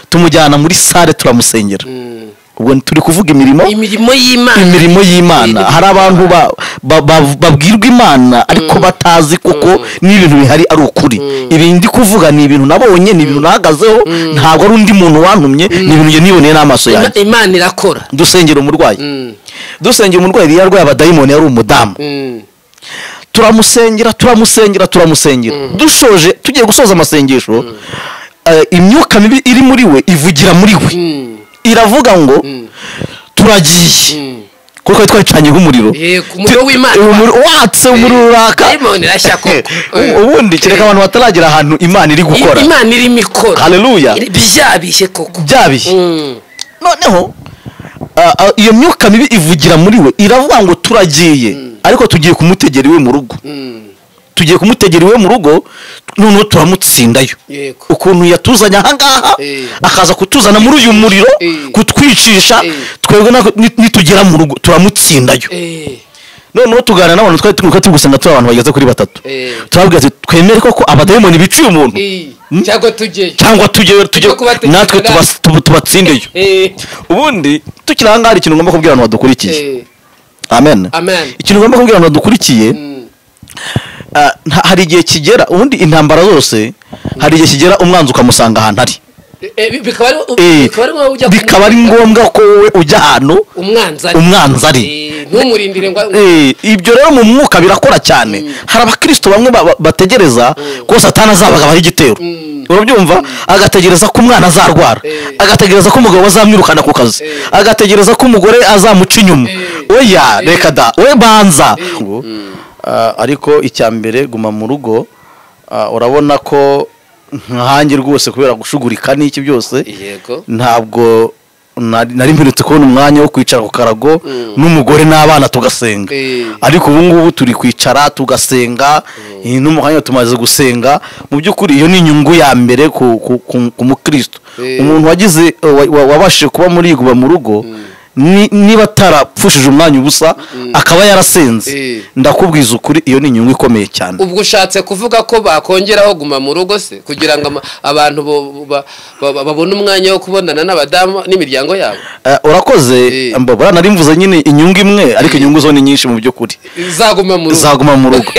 tumujyana muri sale turamusengera ubwo turi kuvuga imirimo imirimo y'imana imirimo y'imana hari abantu ba- ba- ba- babwirwa imana ariko batazi kuko n'ibintu bihari ari ukuri ibi ndi kuvuga ni ibintu nabonye ni ibintu nahagazeho ntabwo ari undi muntu wantumye ni ibintu njye niboneye n'amaso yanjye Ima- imana irakora dusengera umurwayi dusengera umurwayi yari yarwaye abadayimoni yari umudamu turamusengera turamusengera turamusengera dushoje tugiye gusoza amasengesho eh, imyuka mibi iri muri we ivugira muri we iravuga ngo turagiye kuko twari twacanye nk'umuriro Eh, ku muriro Tu- w'Imana. umuriro- watse umuriro uraka Dayimoni irashya koko. Eh. ubundi kereka abantu bataragera ahantu imana iri gukora imana irimo ikora Haleluya. Iri- byabishye koko byabihe Mm. noneho ah, ah, iyo myuka mibi ivugira muri we iravuga ngo turagiye ariko tugiye kumutegera iwe mu rugo tugiye kumutegera iwe mu rugo noneho turamutsindayo Yego. ukuntu yatuzanye ahangaha Eh. akaza kutuzana muri uyu muriro Eh. kutwicisha Eh. twebwe nako- ni- nitugera mu rugo turamutsindayo Eh, noneho tuganira n'abantu twari turi turi gusenga turi abantu bageze kuri batatu Eh. turababwira ati twemere koko abadayimoni biciye umuntu eh, cyangwa tujyeyo cyangwa tujye tujye Tujye kubategeka natwe natwe. tubas- tubu- tubatsindeyo Eh, ubundi tukiri ahangaha hari ikintu ngomba kubwira abantu badukurikiye eh, amen amen ikintu ngomba kubwira abantu badukurikiye Mm. ah, nta- hari igihe kigera ubundi intambara zose hari igihe kigera umwanzi ukamusanga ahantu ari Eh, bi- bikaba ari Eh, bikaba ari ngombwa ujya bikaba ari kumurika. ngombwa ko wowe ujya ahantu umwanzi ari umwanzi ari Eh, ntumurindire ngo Eh, ibyo rero mu mwuka birakora cyane hari abakristo bamwe ba- ba- bategereza ko satani azabagabaho igitero urabyumva agategereza ko umwana azarwara Eh. agategereza ko umugabo azamwirukana ku kazi Eh. agategereza ko umugore azamuca inyuma Eh. oya Eh. reka da we banza Ah, ariko icya mbere guma mu rugo ah, urabona ko nkanjye rwose kubera gushugurika n'iki byose yego ntabwo nari nari mperutse kubona umwanya wo kwicara ku karago n'umugore n'abana tugasenga Eh. ariko ubu ngubu turi kwicara tugasenga eh, n'umwanya tumaze gusenga mu by'ukuri iyo ni inyungu ya mbere ku, ku, ku, ku mukristo Eh. umuntu wagize wa- wa- wabashije kuba muri yiguba mu rugo ni- niba atarapfushije umwanya ubusa akaba yarasenze Eh. ndakubwiza ukuri iyo ni inyungu ikomeye cyane ubwo ushatse kuvuga ko bakongeraho guma mu rugo se kugira ngo ama- abantu bo- ba- ba- babone umwanya wo kubonana n'abadamu n'imiryango yabo Eh, urakoze Eh. mbabara nari mvuze nyine inyungu imwe ariko inyungu zo ni nyinshi mu by'ukuri zaguma mu rugo zaguma mu rugo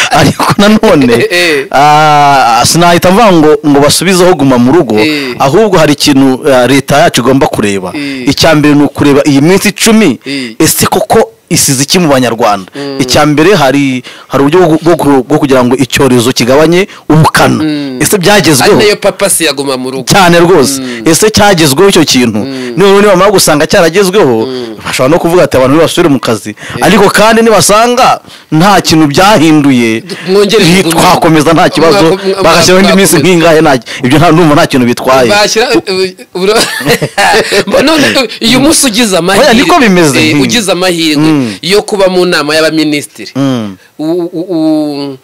ariko nanone Eh. ah, sinahita mvuga ngo ngo basubizeho guma mu rugo Eh. ahubwo hari ikintu ah, leta yacu igomba kureba Eh. icya mbere ni ukureba iyi minsi icumi Eh. ese koko isize iki mu banyarwanda icya mbere hari hari uburyo bwo- bwo ku- bwo kugira ngo icyorezo kigabanye ubukana ese ari byagezweho nayo papa si yaguma mu rugo cyane rwose ese cyagezweho icyo kintu noneho nibamara gusanga cyaragezweho bashobora no kuvuga ati abantu nibasubire mu kazi ariko kandi nibasanga nta kintu byahinduye Mwongere hi- tugumye. twakomeza nta kibazo Mwako- mwa- bagashyiraho indi minsi mwakomeza. nk'ingahe nta ibyo nta numva nta kintu bitwaye bashyira uburo- Mba none iyo umunsi ugize amahirwe Oya, niko bimeze. Eh, ugize amahirwe Mm. yo kuba mu nama y'abaminisitiri Mm. u- u- u-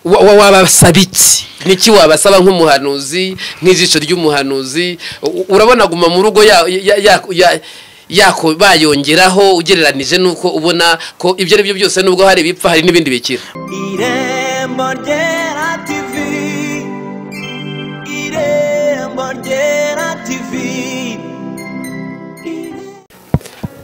wa- wa- wabasaba iki niki wabasaba nk'umuhanuzi nk'ijisho ry'umuhanuzi U- urabona guma mu rugo ya- ya- ya- ya- yako bayongeraho ugereranije n'uko ubona ko ibyo ari byo byose nubwo hari ibipfa hari n'ibindi bikira irembo ryera tivi irembo ryera tivi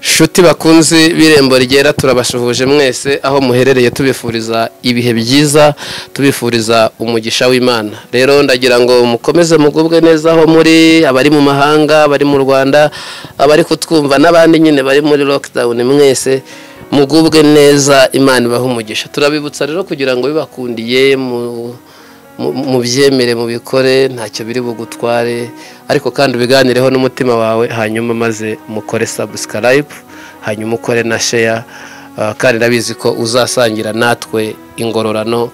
Shuti bakunze b'irembo rigera turabasuhuje mwese aho muherereye tubifuriza ibihe byiza tubifuriza umugisha w'imana rero ndagira ngo mukomeze mugubwe neza aho muri abari mu mahanga abari mu rwanda abari kutwumva n'abandi nyine bari muri lockdown mwese mugubwe neza imana ibaha umugisha turabibutsa rero kugira ngo bibakundiye mu mu- mubyemere mubikore ntacyo biri bugutware ariko kandi ubiganireho n'umutima wawe hanyuma maze mukore subscribe hanyuma ukore na share ah, kandi ndabizi ko uzasangira natwe ingororano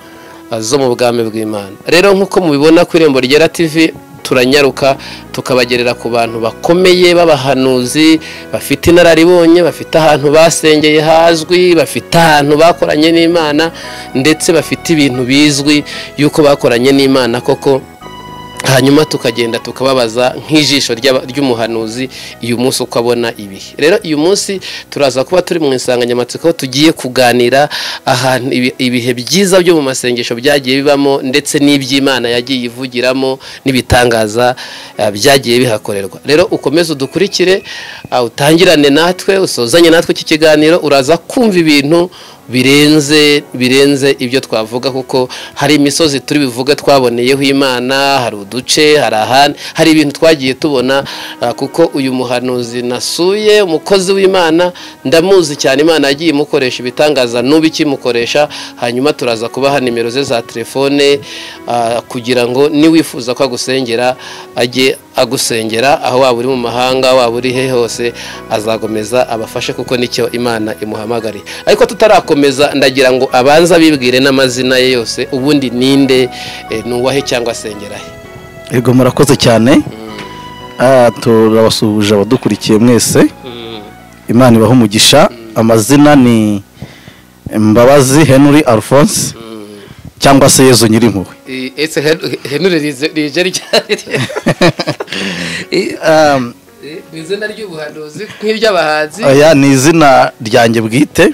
ah, zo mu bwami bw'imana rero nk'uko mubibona ku irembo ryera tv turanyaruka tukabagerera ku bantu bakomeye b'abahanuzi bafite inararibonye bafite ahantu basengeye hazwi bafite ahantu bakoranye n'imana ndetse bafite ibintu bizwi y'uko bakoranye n'imana koko hanyuma tukagenda tukababaza nk'ijisho ry'aba- ry'umuhanuzi uyu munsi uko abona ibihe rero uyu munsi turaza kuba turi mu insanganyamatsiko aho tugiye kuganira ahantu ibi- ibihe byiza byo mu masengesho byagiye bibamo ndetse n'iby'imana yagiye ivugiramo n'ibitangaza eh, byagiye bihakorerwa rero ukomeze udukurikire ah, utangirane natwe usozanye natwe iki kiganiro uraza kumva ibintu birenze birenze ibyo twavuga kuko hari imisozi turi buvuge twaboneyeho imana hari uduce hari ahandi hari ibintu twagiye tubona ah, kuko uyu muhanuzi nasuye umukozi w'imana ndamuzi cyane imana yagiye imukoresha ibitangaza n'ubu ikimukoresha hanyuma turaza kubaha nimero ze za telefone ah, kugira ngo niwifuza ko agusengera ajye agusengera aho waba uri mu mahanga waba uri he hose azakomeza abafashe kuko nicyo imana imuhamagariye ariko tutarakomeza ndagira ngo abanze abibwire n'amazina ye yose ubundi ninde eh, ni uwahe cyangwa asengera he yego murakoze cyane Ah, turabasuhuje abadukurikiye mwese imana ibaha umugisha amazina ni mbabazi henry alphonse cyangwa se yezu nyirimpuhwe Eh, ese Hen- henure rize- rije ryari I- um, ni izina ry'ubuhanuzi nk'iry'abahanzi aya ni izina ryanjye bwite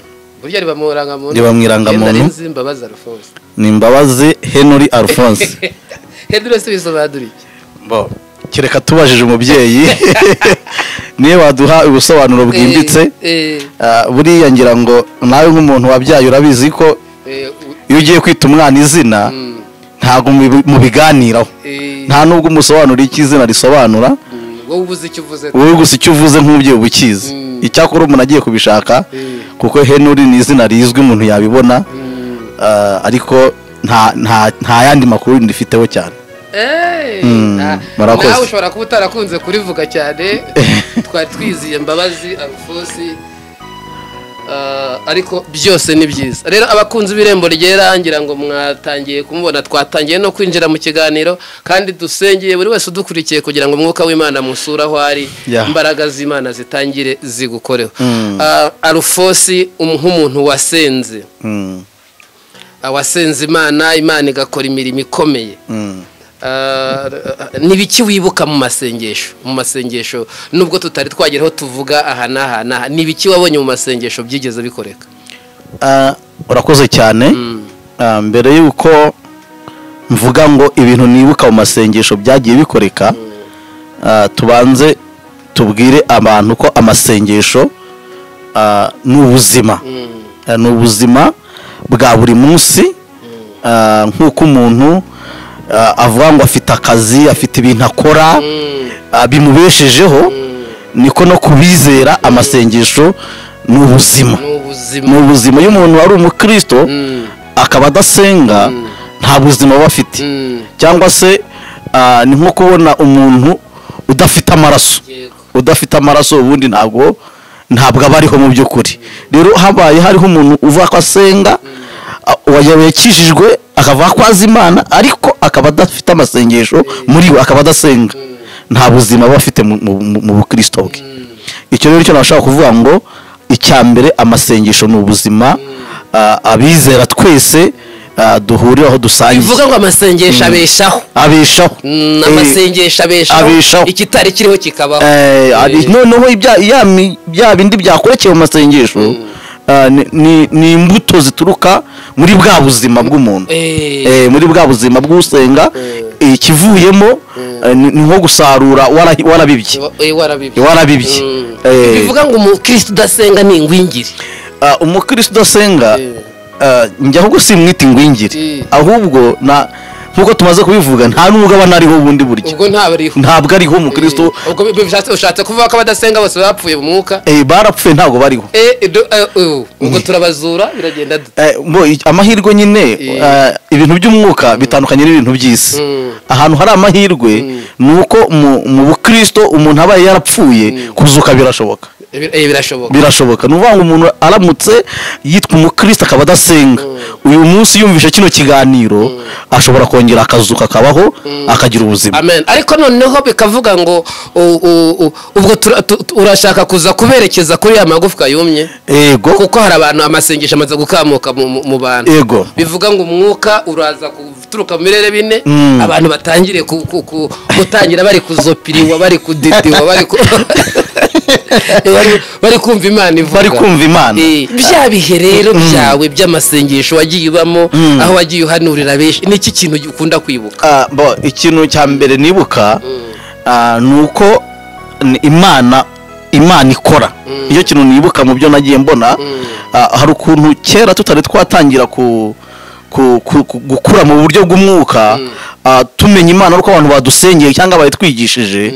burya riba mu irangamuntu Riba mu irangamuntu. Henry Nzi Mbabazi Alphonse ni mbabazi henry alphonse henure se bisobanura iki Bo, kereka tubajije umubyeyi niyo waduha ubusobanuro bwimbitse Eh, Ah, buriya ngira ngo nawe nk'umuntu wabyaye urabizi ko eh, eh, u- iyo ugiye kwita umwana izina mm, ntabwo mubi- mubiganiraho eh, nta nubwo umusobanura icyo izina risobanura mm, wowe ubuze icyo uvuze wowe gusa icyo uvuze nk'umubyeyi uba ukizi Mm. icyakora umuntu agiye kubishaka Mm. kuko henuri ni izina rizwi umuntu yabibona Mm. ah, ariko nta- nta nta yandi makuru ndifiteho cyane Eh, Mm, ah, murakoze. nawe ushobora kuba utarakunze kurivuga cyane twari twiziye mbabazi alphonse Ah, ariko byose ni byiza rero abakunzi b'irembo ryera ngira ngo mwatangiye kumubona twatangiye no kwinjira mu kiganiro kandi dusengeye buri wese udukurikiye kugira ngo umwuka w'imana musure aho ari Yeah. imbaraga z'imana zitangire zigukoreho Mm. Ah, arufosi um- nk'umuntu wasenze Mm, Ah, wasenze imana imana igakora imirimo ikomeye mm. Ah, n'ibiki wibuka mu masengesho mu masengesho nubwo tutari twageraho tuvuga aha n'aha n'aha n'ibiki wabonye mu masengesho byigeze bikoreka Ah, urakoze cyane Ah, mbere y'uko mvuga ngo ibintu nibuka mu masengesho byagiye bikoreka ah, tubanze tubwire abantu ko amasengesho ah, ni ubuzima Ah, ni ubuzima bwa buri munsi Ah, nk'uko umuntu ah, avuga ngo afite akazi afite ibintu akora ah, bimubeshejeho niko no kubizera amasengesho ni ubuzima ni ni ubuzima ubuzima iyo umuntu ari umukristo Mm, akaba adasenga nta buzima aba afite mm, cyangwa se ah, ni nko kubona umuntu udafite amaraso yego. udafite amaraso ubundi ntabwo ntabwo aba ariho mu by'ukuri rero habaye hariho umuntu uvuga ko asenga a- uwayo yakijijwe akavuga ko azi imana ariko akaba adafite amasengesho muri we akaba adasenga nta buzima aba afite mu- mu- mu mu bukristo bwe icyo rero cyo nashaka kuvuga ngo icya mbere amasengesho ni ubuzima a- abizera twese a, duhuriraho dusangiye bivuga ngo amasengesho abeshaho abeshaho Mm, Eh, amasengesho abeshaho abeshaho. ikitari kiriho kikabaho Eh, ari- Eh, noneho ibya- ya mi- bya bindi byakorekeye mu masengesho ah, ni- ni- ni imbuto zituruka muri bwa buzima bw'umuntu eh, Eh, muri bwa buzima bw'usenga eh, ikivuyemo eh, ni ni nko gusarura warahi- warabibye eh, warabibye warabibye Mm. Eh, bivuga ngo umukristo udasenga ni ingwingiri ah, umukristo udasenga Eh. ah, njya ahubwo simwita ingwingiri Eh. ahubwo na nk'uko tumaze kubivuga nta n'umugabane ariho bundi buryo ubwo ntabariho ntabwo ariho umukristo Eh, ubwo bi- bishatse- ushatse kuvuga ko abadasenga bose bapfuye mu mwuka eh, barapfuye ntabwo bariho Eh, do- eh, eh, ubwo turabazura biragenda dute Eh, mbo, i- amahirwe nyine eh, ibintu by'umwuka bitandukanye n'ibintu by'isi Mm. ahantu hari amahirwe ni uko mu mu bukristo umuntu abaye yarapfuye kuzuka birashoboka Ibi- eh, birashoboka birashoboka ni ukuvuga ngo umuntu aramutse yitwa umukristo akaba adasenga uyu munsi yumvishe kino kiganiro ashobora kongera akazuka akabaho akagira ubuzima amen ariko noneho bikavuga ngo u- u- u- ubwo tura- tu- tu- urashaka kuza kuberekeza kuri ya magufwa yumye yego kuko hari abantu amasengesho amaze gukamuka mu- mu- mu bantu yego bivuga ngo umwuka uraza guturuka mu birere bine Mm. abantu batangire ku- ku- ku- gutangira bari kuzopiriwa bari kudidiwa bari ku- bari- bari kumva imana ivuga bari kumva imana Eh, bya bihe rero byawe by'amasengesho wagiye ubamo Mm. aho wagiye uhanurira benshi ni iki kintu ukunda kwibuka Ah, bo, ikintu cya mbere nibuka ah, ni uko ni imana imana ikora iyo kintu nibuka mu byo nagiye mbona ah, hari ukuntu kera tutari twatangira ku ku- ku- ku- gukura mu buryo bw'umwuka ah, tumenya imana ari uko abantu badusengeye cyangwa bayitwigishije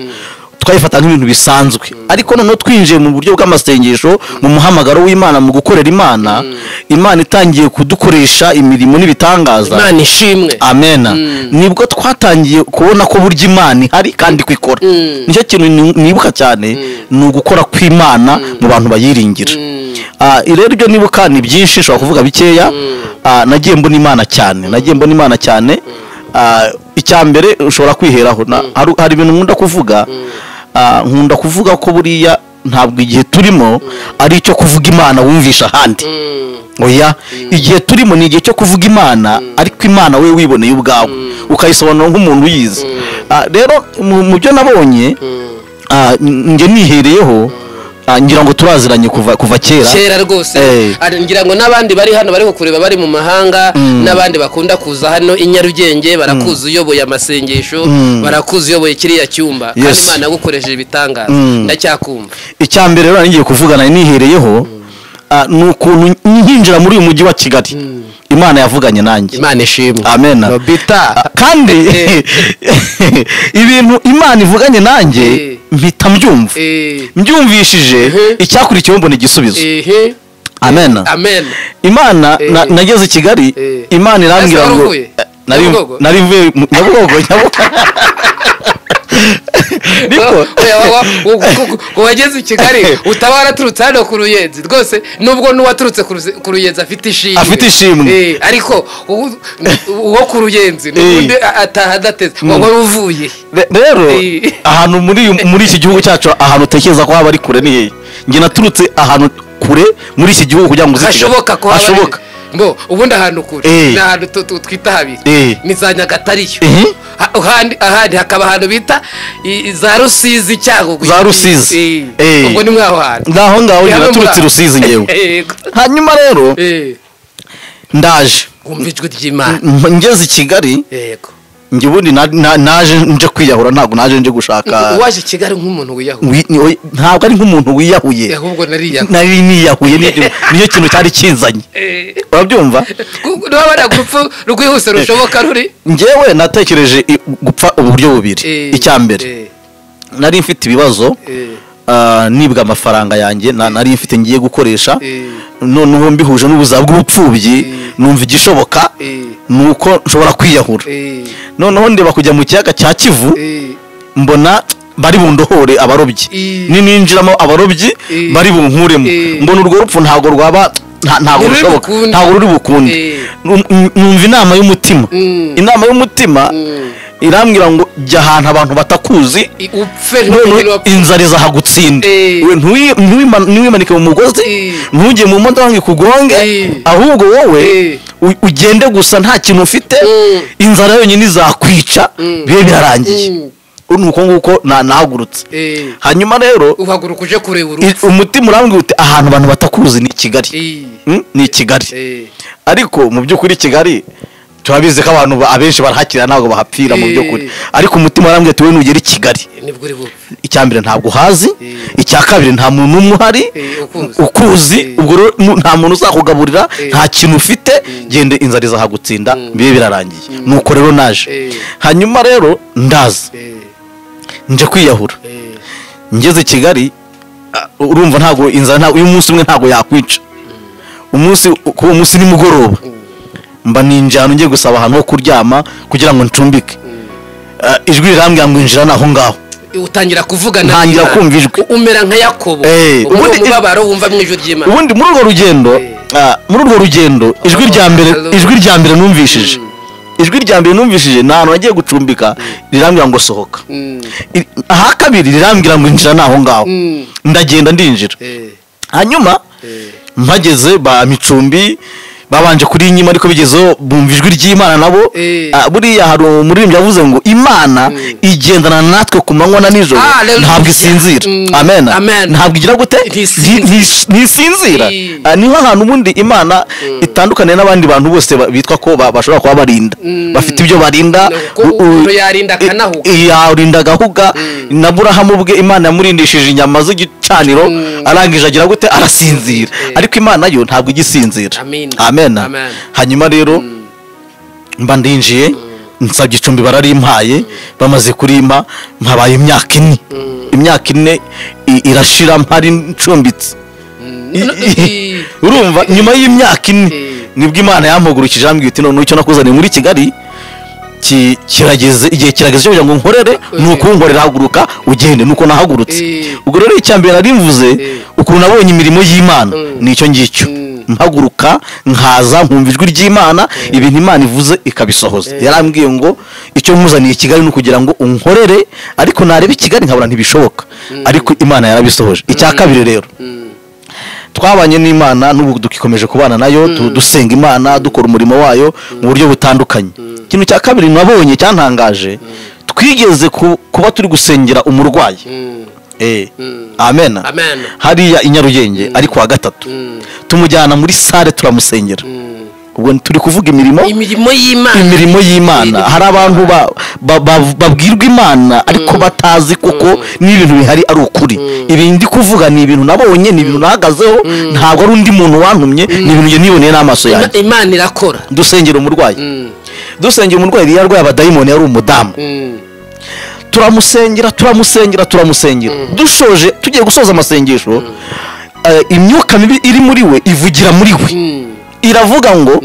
twayifata nk'ibintu bisanzwe ariko noneho twinjiye mu buryo bw'amasengesho mu muhamagaro w'imana mu gukorera imana imana itangiye kudukoresha imirimo n'ibitangaza imana ishimwe amena Mm. nibwo twatangiye kubona ko burya imana ihari kandi ko ikora Mm. nicyo kintu ni- nibuka cyane ni ugukora kw'imana mu bantu bayiringira Mm. Ah, rero ibyo nibuka ni byinshi ushobora kuvuga bikeya Ah, nagiye mbona imana cyane nagiye mbona imana cyane Ah, icya mbere ushobora kwiheraho Na- hari- hari ibintu nkunda kuvuga Ah, nkunda kuvuga ko buriya ntabwo igihe turimo ari icyo kuvuga imana wumvisha ahandi Mm. oya igihe turimo ni igihe cyo kuvuga imana ariko imana we wiboneye ubwawe ukayisobanura nk'umuntu uyizi Ah, rero mu mu byo nabonye ah, n- njye nihereyeho ah, ngira ngo turaziranye kuva kuva kera kera rwose Eh. Ari- ngira ngo n'abandi bari hano bari kukureba bari mu mahanga n'abandi bakunda kuza hano i nyarugenge barakuzi uyoboye amasengesho barakuzi uyoboye kiriya cyumba kandi Yes. imana yagukoresheje ibitangaza Mm. ndacyakumva icya mbere rero ngiye kuvugana nihereyeho ah, ni ukuntu nkinjira muri uyu mujyi wa kigali imana yavuganye nanjye imana ishimwe amen Nobita. kandi Eh. ibintu imana ivuganye nanjye Eh. mpita mbyumva Eh, mbyumvishije Mhm. icyakurikiyeho mbona igisubizo ehe amen amen imana Eh. na- nageze i kigali Eh. imana irambwira Ese wari ngo uvuye? Eh, nari Nyabugogo? nari mvuye mu- nyabugogo nyabugogo niko Oya, wa- wa- wa- ku- ku- wageze i kigali utaba waraturutse hano ku ruyenzi rwose nubwo n'uwaturutse ku ruze- ku ruyenzi afite ishimwe Afite ishimwe. Eh, ariko uwo- uwo ku ruyenzi Eh. n'ubundi a- ataha adateze wowe wari uvuye Re- rero Eh. ahantu muri muri iki gihugu cyacu ahantu utekereza ko haba ari kure ni hehe njye naturutse ahantu kure muri iki gihugu kugira ngo uze i Kigali. hashoboka ko haba ari- hashoboka mbo ubundi ahantu kure Eh. ni ahantu tu- tu- twita habiri Eh. ni za nyagatare iyo Eh. Ha- ahandi- ahandi hakaba ahantu bita i- za rusizi cyagugu Za Rusizi. Eh. ubwo ni mwaho hantu naho ngaho njye Ni hamwe naturutse muri i aho. rusizi ngewe Yego. hanyuma rero Eh. ndaje wumva ijwi ry'imana M- ngeze i kigali yego njye ubundi na- na- naje nje kwiyahura ntabwo naje nje gushaka waje i kigali nk'umuntu wiyahuye wi- ni- oya, ntabwo ari nk'umuntu wiyahuye ahubwo nariyahuye nari niyahuye ni- niyo kintu cyari kinzanye urabyumva urabona urupfu rwihuse rushoboka ruri njyewe natekereje i- gupfa uburyo bubiri Eh, icya mbere eh, nari mfite ibibazo eh, ah, nibwa amafaranga yanjye na- nari mfite ngiye gukoresha eh, noneho mbihuje n'ubuzima bw'ubupfubyi Eh. numva igishoboka eh, ni uko nshobora kwiyahura eh, noneho ndeba kujya mu kiyaga cya kivu eh. mbona bari bundohore abarobyi Eh. nininjiramo abarobyi Eh. bari bunkuremo Eh. mbona urwo rupfu ntabwo rwaba nta- ntabwo Ntiruri rushoboka bukunde. ntabwo ruri bukunde Eh. Num- num- numva inama y'umutima Mm. inama y'umutima Mm. irambwira ngo jya ahantu abantu batakuzi I- upfe noneho ntumenye inzara izahagutsinda Eh. We ntuyi- ntuwima- ntiwimanike mu mugozi Eh. ntujye mu modoka ngo ikugonge Eh. ahubwo wowe Eh. u- ugende gusa nta kintu ufite Mm. inzara yonyine izakwica Mm. bibe birarangiye Mm. ni uko nguko na- nahagurutse Eh, hanyuma rero uhaguruka uje kureba i- urupfu umutima urambwira uti ahantu abantu batakuzi ni i kigali Eh, Mm, ni i kigali eh, ariko mu by'ukuri i kigali turabizi ko abantu ba- abenshi barahakira ntabwo bahapfira mu Eh. by'ukuri ariko umutima urambwira ati wowe nugera i kigali nibwo uri bupfe icya mbere ntabwo uhazi Eh. icya kabiri nta muntu n'umwe uhari Eh, ukuzi. ukuzi Eh. ubwo rero nu- nta muntu uzakugaburira Eh. nta kintu ufite genda inzara izahagutsinda bibe birarangiye nuko rero naje Eh. hanyuma rero ndaza Eh, nje kwiyahura eh, ngeze i kigali ah, urumva ntabwo inzara ntabwo uyu munsi umwe ntabwo yakwica umunsi ku uwo munsi nimugoroba mba ninjira ahantu ngiye gusaba ahantu ho kuryama kugira ngo ncumbike Ah, ijwi rirambwira ngo injira ni aho ngaho utangira kuvugana Ntangira kumva ijwi. umera nka yakobo Eh, ubu ni ubundi- umubabaro wumva mu ijwi ry'imana ubundi muri urwo rugendo ah, muri urwo rugendo ijwi rya mbere hallelujah. ijwi rya mbere numvishije ijwi rya mbere numvishije ni ahantu nagiye gucumbika rirambwira ngo sohoka Mm, I- aha kabiri rirambwira ngo injira ni aho ngaho Mm. ndagenda ndinjira eh, hanyuma eh, mpageze ba micumbi babanje kuri inyima ariko bigezeho bumva ijwi ry'imana nabo Eh. Ah, buriya hari umuririmbyi yavuze ngo imana igendana natwe ku manywa na nijoro Hallelujah. ntabwo isinzira Mm. amen Amen. ntabwo igira gute Ntisinzira. Nti- nti- ntisinzira Eh. Ah, niho ahantu ubundi imana itandukaniye n'abandi bantu bose ba- bitwa ko ba- bashobora kuba barinda bafite ibyo barinda Ko U- u- umuntu yarinda akanahuga. I- yarinda agahuga na burahamu bwe imana yamurindishije inyama z'igicaniro arangije agira gute arasinzira ariko imana yo ntabwo igisinzira Amen. amen Amen. hanyuma rero mba ndinjiye nsabye icumbi bararimpaye bamaze kurimpa mpabaye imyaka ine imyaka ine i- irashira mpari ncumbitse I- no- i- i- urumva nyuma y'imyaka ine Eh. nibwo imana yampugurukije ambwira iti none icyo nakuzaniye muri kigali ki- kirageze igihe kirageze cyo kugira ngo nkorere ni ukunkorera haguruka ugende nuko nahagurutse Eh. ubwo rero icya mbere nari mvuze Eh. ukuntu nabonye imirimo y'imana nicyo ngicyo Mm. mpaguruka nkaza nkumva ijwi ry'imana ibintu imana ivuze ikabisohoza yarambwiye ngo icyo nkuzaniye i kigali ni ukugira ngo unkorere ariko nareba i kigali nkabona ntibishoboka ariko imana yarabisohoje icya kabiri rero mm, twabanye n'imana n'ubu dukikomeje kubana nayo tu- dusenga imana dukora umurimo wayo mu buryo butandukanye ikintu cya kabiri nabonye cyantangaje twigeze ku- kuba turi gusengera umurwayi mm, Eh, mm, amen Amen. hariya i nyarugenge ariko wa gatatu mm, tumujyana muri sale turamusengera mm. ubwo turi kuvuga imirimo imirimo y'imana imirimo y'imana hari abantu ba- ba- ba- babwirwa imana ariko batazi kuko n'ibintu bihari ari ukuri ibi ndi kuvuga ni ibintu nabonye ni ibintu nahagazeho ntabwo ari undi muntu wantumye ni ibintu njye niboneye n'amaso yanjye Ima- imana irakora dusengera umurwayi Mm, dusengera umurwayi yari yarwaye abadayimoni yari umudamu mm, turamusengera turamusengera turamusengera dushoje tugiye gusoza amasengesho eh, imyuka mibi iri muri we ivugira muri we mm, iravuga ngo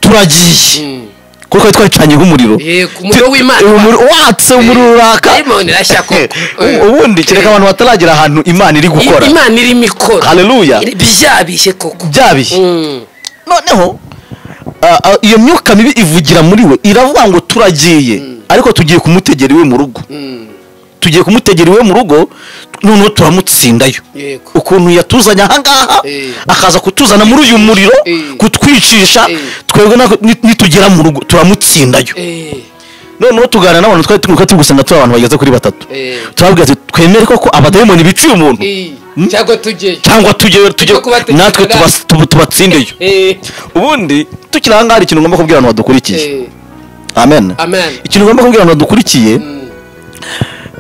turagiye mm. kuko twari twacanye nk'umuriro Yego, umuriro w'Imana. Umuriro- watse umuriro uraka Dayimoni irashya koko. U- ubundi kereka abantu bataragera ahantu imana iri gukora imana irimo ikora haleluya byabishye koko byabihe Mm, noneho ah, ah, iyo myuka mibi ivugira muri we iravuga ngo turagiye ariko tugiye kumutegera iwe mu rugo mm, tugiye kumutegera iwe mu rugo noneho turamutsindayo yego ukuntu yatuzanye ahangaha Eh. akaza kutuzana muri uyu muriro Eh. kutwicisha Eh. twebwe nako- ni- nitugera mu rugo turamutsindayo Eh, noneho tuganira n'abantu twari turi turi gusenga turi abantu bageze kuri batatu Eh. turabwira ati twemere koko abadayimoni biciye umuntu eh, cyangwa tujye cyangwa tujye tujye Tujye kubategeka natwe natwe. tubas- tubu- tubatsindeyo Eh, ubundi tukiri ahangaha hari ikintu ngomba kubwira abantu badukurikiye eh, amen amen ikintu ngomba kubwira abantu badukurikiye Mm,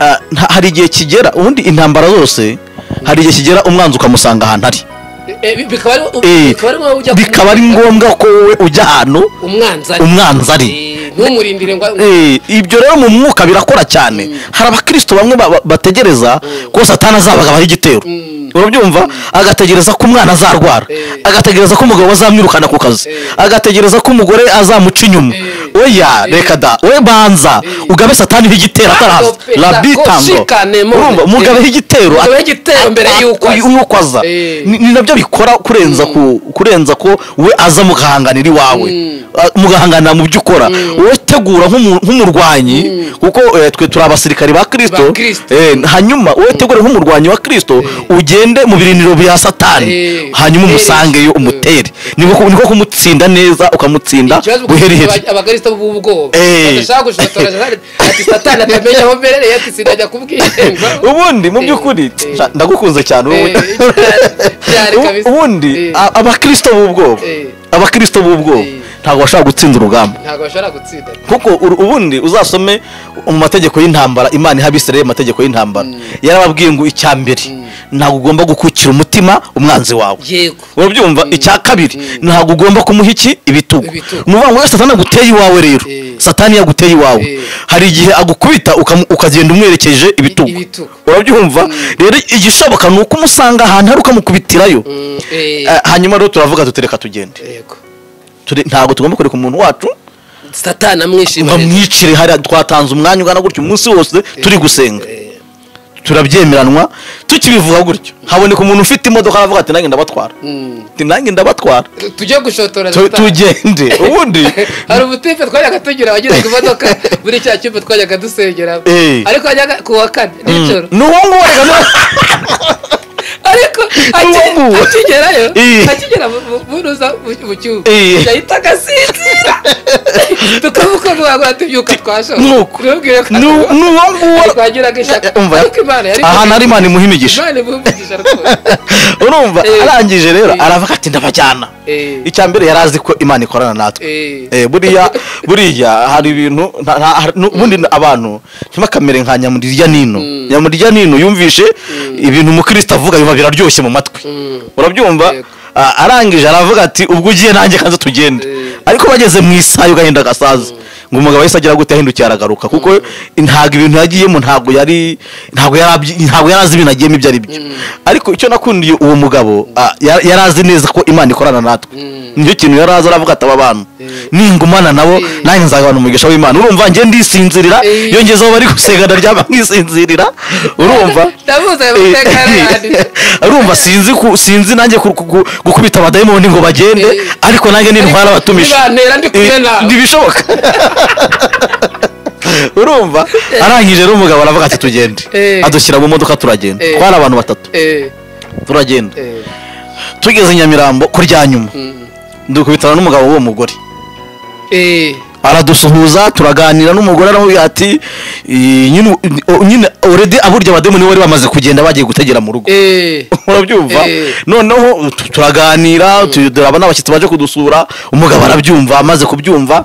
ah, nta- hari igihe kigera ubundi intambara zose hari igihe kigera umwanzi ukamusanga ahantu ari eh, bi- bikaba ari Eh, bikaba ari ngombwa ujya bikaba ari kumurindira ngombwa ko wowe ujya ahantu umwanzi ari umwanzi ari Eh, ntumurindire ngo Eh, ibyo rero mu mwuka birakora cyane hari abakristo bamwe ba- ba- bategereza ko satani azabagabaho igitero Mm. urabyumva agategereza ko umwana azarwara Eh. agategereza ko umugabo azamwirukana ku kazi Eh. agategereza ko umugore azamuca inyuma Eh. oya Eh. reka da we banza Eh. ugabe satani igitero ataraza Ado pe- rabitango shikane mo- urumva mugabeho igitero Mugabeho igitero mbere y'uko aza. y'uko aza Eh. Ni- ni nabyo bikora kurenza ku kurenza ko we aza mugahanganira iwawe Mm. Ah, mugahanganira mu byo ukora wowe tegura nk'umu- nk'umurwanyi kuko eh, twe turi abasirikari ba Ba kirisito Kristo. Eh, hanyuma wowe tegure nk'umurwanyi wa kirisito ugende mu biriniro bya satani Eh, hanyuma umutere. umusangeyo umutere niko ku- niko kumutsinda neza ukamutsinda ikibazo buheriheri kuko abakristo b'ubwoba Eh. badashaka gushotora ati satani atamenya aho mbereye ati sinajya kubwirenza ubundi mu by'ukuri Eh, eh. sha, ndagukunze cyane ubundi Eh, byari Ubu- kabisa. ubundi Eh. a- abakristo b'ubwoba Eh. abakristo b'ubwoba Eh. ntabwo bashobora gutsinda urugamba ntabwo bashobora gutsinda kuko uru- ubundi uzasome mu mategeko y'intambara imana iha abisirayeli mu mategeko y'intambara yarababwiye ngo icya mbere ntabwo ugomba gukukira umutima umwanzi wawe yego urabyumva icya kabiri ntabwo ugomba kumuha iki ibitugu Ibitugu. ni ukuvuga ngo iyo satani aguteye iwawe rero Eh. satani yaguteye iwawe Eh. hari igihe agukubita ukamu- ukagenda umwerekeje ibitugu ibitugu. urabyumva rero igishoboka ni uko umusanga ahantu hari ukamukubitirayo Mm, eh, Eh, hanyuma rero turavuga dutereka tugende yego Ture- ntabwo tugomba kureka umuntu wacu satani amwishimira bamwicire hariya twatanze umwanya ungana gutyo umunsi wose turi gusenga Eh, turabyemeranwa tukibivuga gutyo haboneka umuntu ufite imodoka aravuga ati nanjye ndabatwara ati nanjye ndabatwara tujye gushotora Tu- zitaha. tugende ubundi hari ubutipe twajyaga tugira abageze ku modoka muri cya cyumba twajyaga dusengeramo Eh. ariko hajyaga ku wa kane nijoro ni uwo nguwo reka na- ariko aki- Ubu. akigerayo Eh. akigera mu- mu- muruza mu- mu cyumba Eh. yahita agasinzira tukavuga ngo wagura tubyuka twashobora Nuko. ntubwire ko ni uwo ni uwo nguwo twagiraga ishaka Umva. ariko imana yari ahantu ari imana imuha imigisha imana imuvugisha rwose urumva Eh. arangije rero Eh. aravuga ati ndabajyana Eh. icya mbere yari azi ko imana ikorana natwe Eh. Eh, buriya buriya hari ibintu nta- nta- hari- n'ubundi abantu ntibakamere nka nyamurirya nino nyamurirya nino yumvishe ibintu umukristo avuga biba biraryoshye mu matwi Mm. urabyumva Yego. Ah, arangije aravuga ati ubwo ugiye nanjye kanze tugende Eh. ariko bageze mu isaha agahinda gasaza ngo umugabo yahise agira gute ahindukiye aragaruka kuko ntabwo ibintu yagiyemo ntabwo yari ntabwo yari abyi- ntabwo yari azi ibintu agiyemo ibyo ari byo ariko icyo nakundiye uwo mugabo ah, yar- yari azi neza ko imana ikorana natwe Mm. nicyo kintu yari azi aravuga ati aba bantu Eh. ningumana nabo Eh. nanjye nzagabana umugisha w'imana urumva njye ndisinzirira Eh. iyo ngezeho bari gusenga ndaryama nkisinzirira urumva ndabuze ayo mateka yarayanditse urumva sinzi ku- sinzi nanjye ku- ku- ku- gukubita abadayimoni ngo bagende Eh. ariko nanjye nintwara abatumije Nibantera ndi kumwe Eh, nawe. ntibishoboka urumva arangije rero umugabo aravuga ati tugende Eh. adushyira mu modoka turagenda Eh. twari abantu batatu Eh, turagenda eh, tugeze nyamirambo kurya nyuma mm, dukubitana n'umugabo w'uwo mugore eh, aradusuhuza turaganira n'umugore aramubwira ati "Eh, nyine o- nyine oredi aburya abademoni bari bamaze kugenda bagiye gutegera mu rugo eh, murabyumva Eh. noneho tu- turaganira tu- turabona abashyitsi baje kudusura umugabo arabyumva amaze kubyumva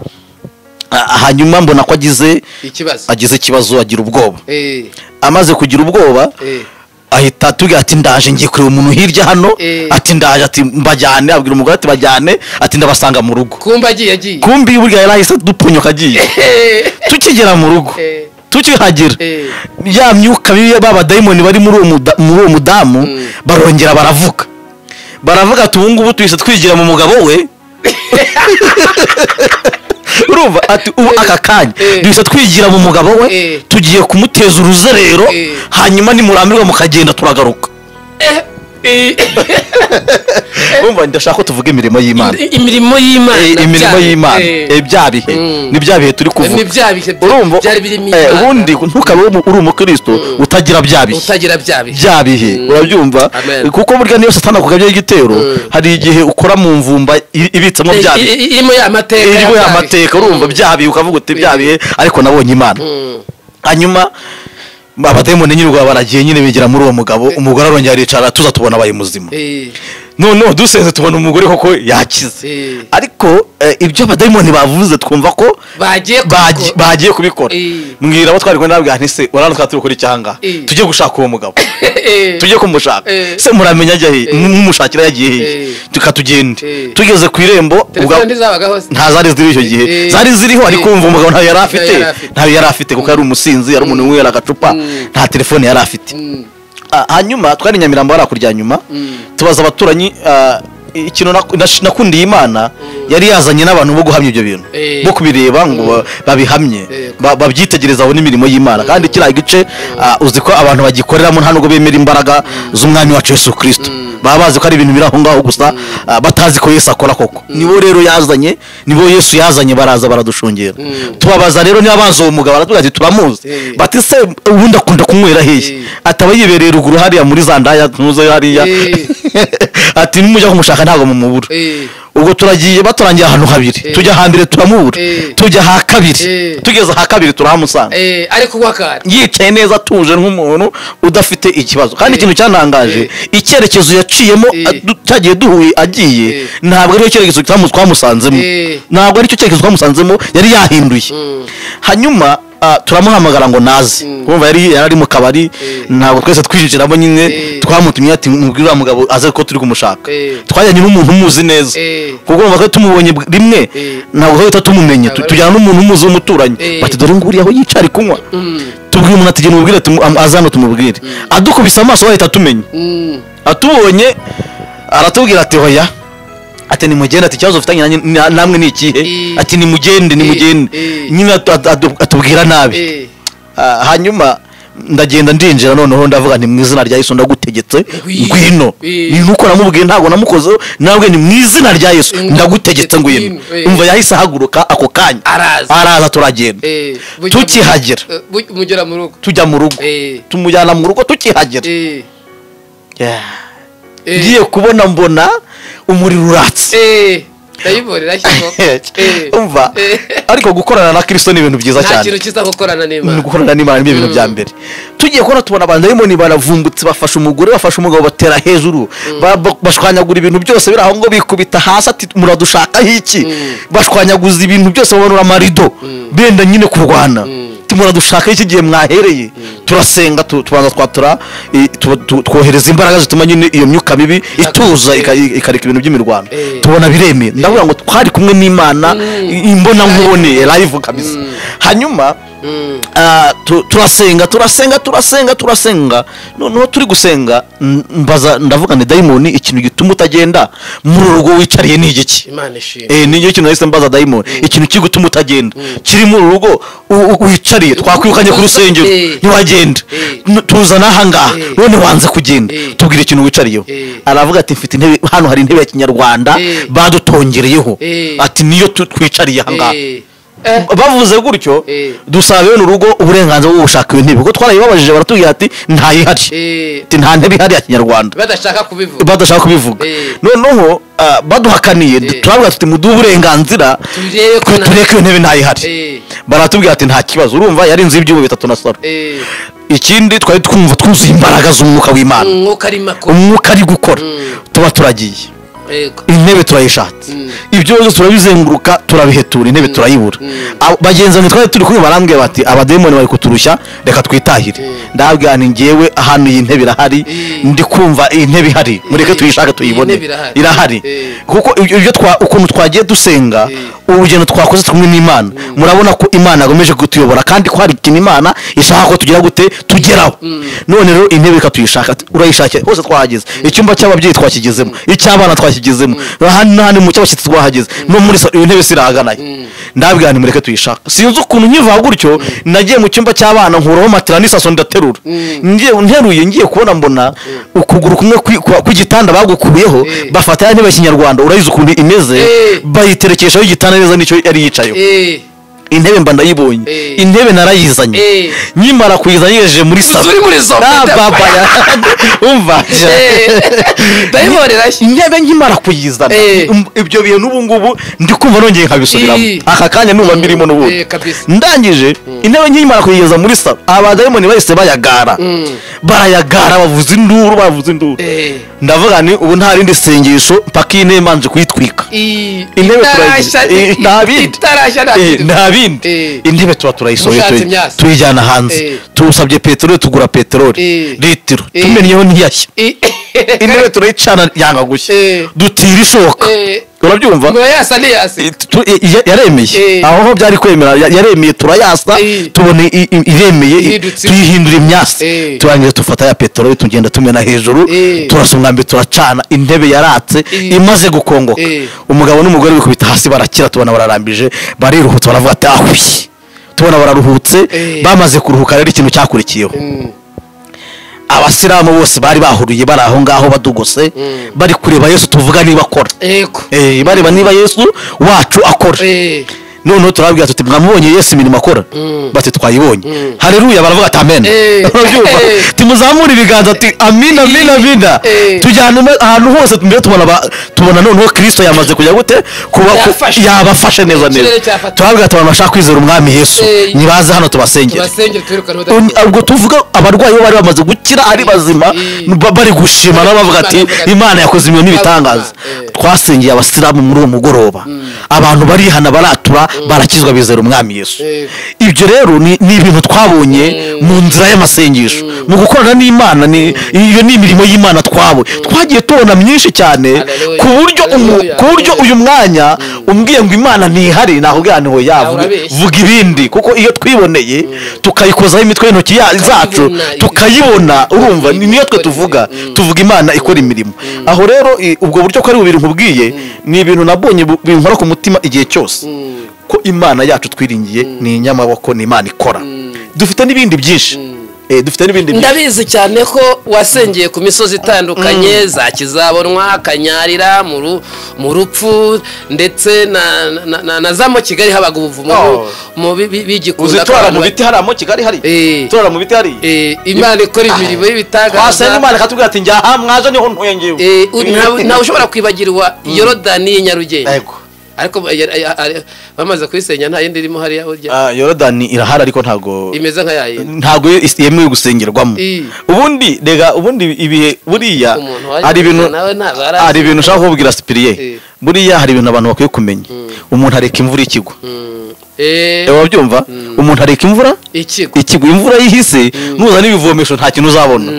ah, hanyuma mbona ko agize ikibazo agize ikibazo agira ubwoba Eh, amaze kugira ubwoba eh, ahita atubwira ati ndaje ngiye kureba umuntu hirya hano Eh. ati ndaje ati mbajyane abwira umugore ati bajyane ati ndabasanga mu rugo kumba agiye agiye kumbi burya yari ahise dupfunyuka agiye Eh, tukigera mu rugo eh, tukihagera eh, ya myuka mibi y'abadayimoni bari muri uwo muda- muri uwo mudamu Mm. barongera baravuga baravuga ati ubu ngubu tuhise twigira mu mugabo we urumva ati ubu aka kanya Eh. duhise twigira mu mugabo we Eh. tugiye kumuteza uruzerero Eh. hanyuma nimurambirwa mukagenda turagaruka eh, eh, urumva ndashaka ko tuvuga imirimo y'imana i- imirimo y'imana Eh, imirimo bya- y'imana eh, Eh, bya bihe Mm. ni bya bihe turi kuvuga ni bya bihe bya- urumva byari birimo eh, Imana. ubundi ntukabe uri- uri umukristo utagira bya bihe utagira bya bihe bya bihe urabyumva Amen. kuko burya niyo satani akugabyaho igitero hari igihe ukora mu mvumba i- ibitsemo Eh, bya i- bihe i- irimo ya mateka iriho ya ya bya mateka bihe. urumva bya bihe ukavuga uti bya bihe ariko nabonye imana Mm, hanyuma abadayimoni nyine ubwo baragiye nyine bigira muri uwo mugabo umugore arongera aricara tuza tubona abaye muzima eh, noneho dusenze tubona umugore koko yakize eh, ariko eh, ibyo abadayimoni bavuze twumva ko bagiye ku- bagi- bagiye kubikora Eh. mbwira abo twari kumwe nababwira nti se urabona twari turi gukora iki aha ngaha? Eh. tujye gushaka uwo mugabo Eh, tujye kumushaka Eh. se muramenya ajya hehe Eh. mumushakira yagiye hehe Eh. tuka tugende Eh. tugeze ku irembo telefone ntizabagaho se nta zari ziriho icyo gihe Eh. zari ziriho ariko wumva umugabo ntayo yari afite yari afite. ntayo yari afite kuko yari umusinzi yari umuntu winywera agacupa Mm. nta telefone yari afite Mm, Ah, hanyuma twari i nyamirambo hariya kurya nyuma Mm. tubaza abaturanyi ah, ikintu nak- nash- nakundiye imana yari yazanye n'abantu bo guhamya ibyo bintu Eh. bo kubireba ngo ba- babihamye Eh. ba- babyitegereze babone imirimo y'imana kandi kiriya gice ah, uzi ko abantu bagikoreramo nta nubwo bemera imbaraga z'umwami wacu yesu kirisito baba bazi ko ari ibintu biri aho ngaho gusa ah, batazi ko yesu akora koko nibo rero yazanye nibo yesu yazanye baraza baradushungera tubabaza rero niba bazi uwo mugabo aratubwira ati turamuzi Eh. bati se ubundi akunda kunywera hehe Eh. ataba yibereye ruguru hariya muri za ndaya ntuze hariya Eh. ati nimujya kumushaka ntabwo mumubura eh, ubwo turagiye baturangiye ahantu habiri Eh. tujya hambere turamubura Eh. tujya ha kabiri Eh. tugeze ha kabiri turahamusanga eh, ariko uwakara yicaye neza atuje nk'umuntu udafite ikibazo kandi Eh. ikintu cyantangaje icyerekezo yaciyemo Eh. adu- cyagiye duhuye agiye Eh. ntabwo aricyo cyerekezo twamu- twamusanzemo Eh. ntabwo aricyo cyerekezo twamusanzemo yari yahinduye Mm. hanyuma ah, turamuhamagara ngo naze Mm. kumva yari yari ari mu kabari ntabwo twese twijijiramo nyine Eh. twamutumye ati mubwire uriya mugabo aze ko turi kumushaka Eh. twajyanye n'umuntu umuzi neza Eh. kuko umva ko tumubonye bw- rimwe Eh. ntabwo duhita tumumenya Tu- Ntabwo ari- tujyana n'umuntu umuzi w'umuturanyi Eh. bati dore nguriya aho yica ari kunywa Mm, tubwire umuntu ati genda umubwire tumu- am- aze hano tumubwire adukubise amaso wahita tumenya mm, atubonye aratubwira ati hoya ati nimugende ati ikibazo ufitanye nanjye- na- namwe ni ikihe Eh. ati nimugende nimugende Eh. nyine atu- atu- atu- atubwira nabi eh, Ah, hanyuma ndagenda ndinjira noneho ndavuga nti mu izina rya yesu ndagutegetse Ngwino. ngwino Eh. ni nuko namubwiye ntabwo namukozeho nabwe ni mu izina rya yesu Ngwino. ndagutegetse ngwino Eh. umva yahise ahaguruka ako kanya Araza. araza turagenda Eh, bujya mu- tukihagera Eh, buj- mugera mu rugo tujya mu rugo Eh. tumujyana mu rugo tukihagera Eh, Yeah. eh, ngiye kubona mbona umuriro uratse eh, ndayibonera ashyiraho. Eh, umva eh, ariko gukorana na kristo ni ibintu byiza nta cyane kintu kiza gukorana ni n'imana gukorana n'imana nibyo bintu bya mbere tugiye kubona tubona abadayimoni baravumbutse bafashe umugore bafashe umugabo batera hejuru Ba- ba- bashwanyagura ibintu byose biri aho ngo bikubita hasi ati muradushakaho iki bashwanyaguza ibintu byose bamanura amarido benda nyine kurwana ati muradushakaho iki gihe mwahereye turasenga tu- tubanza twatura i- tu- tu- twohereza imbaraga zituma nyine iyo myuka mibi ituza ika- ikareka ibintu by'imirwano Eh. tubona biremeye ndavuga ngo twari kumwe n'imana i- imbona nkubone live kabisa hanyuma Mm. Ah, tu- turasenga turasenga turasenga turasenga noneho turi gusenga m- mbaza ndavuga ni dayimoni ikintu gituma utagenda muri uru rugo wicariye ni igiki imana ishimwe Eh, ni nicyo kintu nahise mbaza dayimoni ikintu kiri gutuma utagenda kiri muri uru rugo u- u- wicariye twakwirukanye ku rusengero Eh. ntiwagenda Eh. N- tuzana ahangaha Eh. none wanze kugenda Eh. tubwire ikintu wicariyeho Eh. aravuga ati mfite intebe hano hari intebe ya kinyarwanda Eh. badutongereyeho Eh. ati niyo tu- twicariye ahangaha Eh, eh, bavuze gutyo Eh. dusaba bene urugo uburenganzira bwo gushaka iyo ntebe kuko twarayibabajije baratubwira ati ntayihari eh, ati nta ntebe ihari ya kinyarwanda badashaka kubivuga badashaka kubivuga Eh. noneho ah, baduhakaniye Eh. turavuga tuti muduhe uburenganzira Turebe ko twe na- tureke iyo ntebe ntayihari Eh, baratubwira ati nta kibazo urumva yari inzu y'ibyuma bitatu na saro eh, ikindi twari twumva twuzuye imbaraga z'umwuka w'imana umwuka arimo akora umwuka ari gukora Mm. tuba turagiye Yego. intebe turayishatse Mm. ibyo byose turabizenguruka turabihetura intebe turayibura Mm. Abo- bagenzi banjye twari turi kumwe barambwira bati abademoni bari kuturushya reka twitahire ndababwira ni ngewe ahantu iyi ntebe irahari Eh. ndi kumva iyi ntebe ihari mureke Eh. tuyishake tuyibone Iyi ntebe irahari. irahari Eh. kuko ibyo ibyo twa- ukuntu twagiye dusenga Eh. urugendo twakoze turi kumwe n'imana murabona ko imana yagomeje kutuyobora kandi ko hari ikintu imana ishaka ko tugira gute tugeraho none rero intebe reka tuyishaka urayishakira hose twahageze icyumba cy'ababyeyi twakigezemo icy'abana twakigezemo ahandi n'ahandi mu cy'abashyitsi twahageze no muri sa- iyo ntebe sirahaganaye ndabwira nti mureke tuyishaka sinzi ukuntu nkiva gutyo nagiye mu cyumba cy'abana nkuraho matera n'isaso ndaterura ngiye nteruye ngiye kubona mbona ukuguru kumwe kwi- kwa- kw'igitanda bagukuyeho Eh. bafata ya ntebe ya kinyarwanda urayizi ukuntu imeze Eh. bayiterekeshaho igitanda neza nicyo yari yicayeho Eh, intebe mba ndayibonye Eh. intebe narayizanye Eh. nyimara kuyiza yejeje muri salo uri muri zo Ah, baba ya umva Eh, ndayibonera ashyira intebe nkimara kuyizana Eh. um- ibyo bihe n'ubu ngubu ndi kumva nongeye nkabisubiramo Eh. aka kanya numva mbirimo n'ubundi Eh, kabisa. ndangije intebe nkimara kuyigeza muri salo abadayimoni bahise bayagara barayagara bavuza induru bavuza induru Eh, ndavuga ni ubu nta rindi sengesho mpaka iyi ntebe mbanje kuyitwika i- intebe itarashya turayizi- ni- eh, nta bindi. itarashya nta Eh, kintu. nta bindi Eh. intebe tuba turayisohoye Mushatse tuyi- imyasi. tuyijyana hanze Eh. tusabye peteroli tugura peteroli Eh. litiro Eh. tumenyeho ntiyashya I- intebe turayicana yanga gushya Eh. dutira ishoka Eh, urabyumva ngo yasa niyasa Eh, tu- eh, ya- yaremeye Eh. aho ho byari kwemera ya- yaremeye turayasa Eh. tubona i- i- iremeye i- Ihindutse. tuyihindura imyasi Eh. turangiza dufata ya peteroli tugenda tumena hejuru Eh. turasa umwambi turacana intebe yaratse Eh. imaze gukongoka Eh. umugabo n'umugore bikubita hasi barakira tubona bararambije bariruhutse baravuga ati ahuye tubona bararuhutse Eh. bamaze kuruhuka rero ikintu cyakurikiyeho abasilamu bose bari bahuriye bari aho ngaho badugose bari kureba yesu tuvuga niba akora yego Eh, bareba niba yesu wacu akora Eh, noneho turababwira tuti mwamubonye yesu imirimo akora bati twayibonye hareruya baravuga ati amen Eh. urabyumva Eh. tumuzamura ibiganza ati amina amina amina Eh. tujyana ima- ahantu hose mbere tubona ba- tubona noneho kirisito yamaze kujya gute kuba ku- Yafashe. yabafashe neza neza Ikirere cyafata. turababwira ati abantu bashaka kwizera umwami yesu Eh. nibaze hano tubasengere tubasengere twirukane Un- ubudakira ubwo tuvuga abarwayi bo bari bamaze gukira ari bazima Mm. ba- bari gushima nabo bavuga ati Bavuga ati, imana yakoze ibintu n'ibitangaza Eh. twasengeye abasilamu muri uwo mugoroba abantu barihana baratura barakizwa bizera umwami yesu Eh. ibyo rero ni ni ibintu twabonye mu nzira y'amasengesho mu gukorana n'imana ni- iyo ni imirimo y'imana twabonye twagiye tubona myinshi cyane Hallelujah. ku buryo umu- Hallelujah. ku buryo uyu mwanya umbwiye ngo imana ntihari nahubwira ni hoya Ah, urabeshya. vuga ibindi kuko iyo twiboneye tukayikozaho imitwe y'intoki ya- zacu Tukayibona, tukayibona ibi- urumva ibi- ni- niyo twe ikora tuvuga imirimo. tuvuga imana ikora imirimo aho rero i- ubwo buryo ko ari bubiri nkubwiye ni ibintu nabonye bu- binkora ku mutima igihe cyose ko imana yacu twiringiye ni inyamaboko ni imana ikora dufite n'ibindi byinshi Eh, dufite n'ibindi byinshi ndabizi cyane ko wasengeye ku misozi itandukanye za kizabonwa kanyarira mu Ru- mu rupfu ndetse na- na- na- na za mu kigali habaga ubuvumo Oh. mu bi- bi- uzi bigikunda turara abantu mu ba- biti hariya mu kigali hari Eh. turara mu biti hari Eh, imana ikora imirimo twasenga y'ibitangaza imana ikatubwira ati njya aha mwaje niho ntuye ngewe Eh, u- nta- ntawe ushobora kwibagirwa yorodani y'inyarugenge Yego. ariko ba- ya- ya- ari- bamaze kuyisenya nta yindi irimo hariya burya Ah, yorodani irahari ariko ntago imeze nka yayindi ntago is- yemewe gusengerwamo I. ubundi rega ubundi ibihe buriya Umuntu waje hari ibintu nawe ntabwo arazi. hari ibintu ushaka kubwira I. sipiriye buriya hari ibintu abantu bakwiye kumenya umuntu areka imvura ikigwa Mm. Eh, Ewa wabyumva umuntu areka imvura ikigo ikigwa imvura yihise nuzana ibivomesho nta kintu uzabona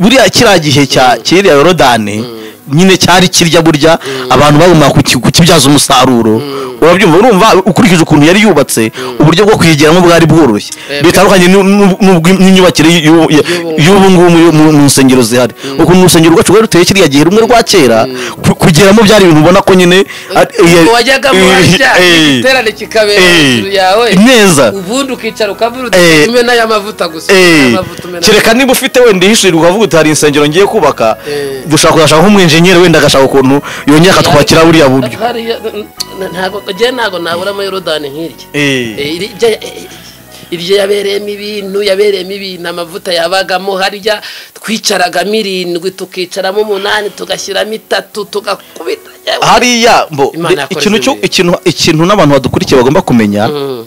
buriya kiriya gihe cya kiriya yorodani nyine cyari kirya burya abantu bagomba kuki- kukibyaza umusaruro urabyumva urumva ukurikije ukuntu yari yubatse uburyo bwo kuyigeramo bwari bworoshye Eh, bitandukanye n'u- n'u- n'ubwi- n'imyubakire y'u- ya- y'ubu ngubu mu- mu- mu nsengero zihari ukuntu urusengero rwacu rwari ruteye kiriya gihe rumwe rwa kera ku- kugeramo byari ibintu ubona ko nyine ari- ubwo wajyagamo wajya Eh, igiterane kikabera eh, hejuru yawe neza ubundi ukicara ukavuga Eh, uti umena aya mavuta gusa Eh, amavuta umena kereka niba ufite wenda ihishurira ukavuga uti hari insengero ngiye kubaka Eh. dushaka kuzashaka nk'umwenjenyeri wenda agashaka ukuntu yongera akatwakira buriya buryo Hariya, n- n- ntabwo njye ntabwo naburamo yorodani nk'irya Eh. Eh, iri- irya- eh, iryo yabereyemo ibintu yabereyemo ibintu amavuta yabagamo harya twicaragamo irindwi tukicaramo umunani tugashyiramo itatu tugakubita yewe. hariya mbo Imana de- yakoze ikintu cyo- ibintu. ikintu ikintu n'abantu badukurikiye bagomba kumenya Mm,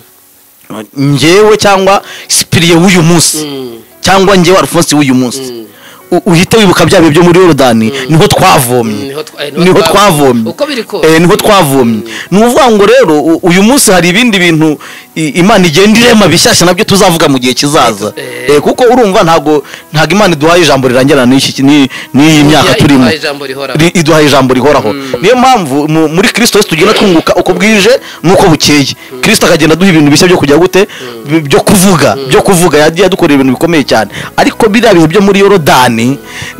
njyewe cyangwa sipiriye w'uyu munsi mm, cyangwa njyewe alphonse w'uyu munsi U- uhite wibuka bya bihe byo muri yorodani niho twavomye niho twa- eh, niho niho twavomye. twavomye Uko biri kose. Eh, niho twavomye ni ukuvuga ngo rero u- uyu munsi hari ibindi bintu i- imana igenda irema bishyashya nabyo tuzavuga mu gihe kizaza Eh. Eh, kuko urumva ntago ntago imana iduhaye ijambo rirangira n'iki- ni- n'iyi myaka iduhaye turimo ijambo rihoraho. Ri- iduhaye ijambo rihoraho niyo mpamvu mu- muri kirisito yesu tugenda twunguka uko bwije n'uko bukeye kirisito akagenda aduha ibintu bishya byo kujya gute Bi- byo kuvuga byo kuvuga yagiye adukorera ibintu bikomeye cyane ariko biriya bihe byo muri yorodani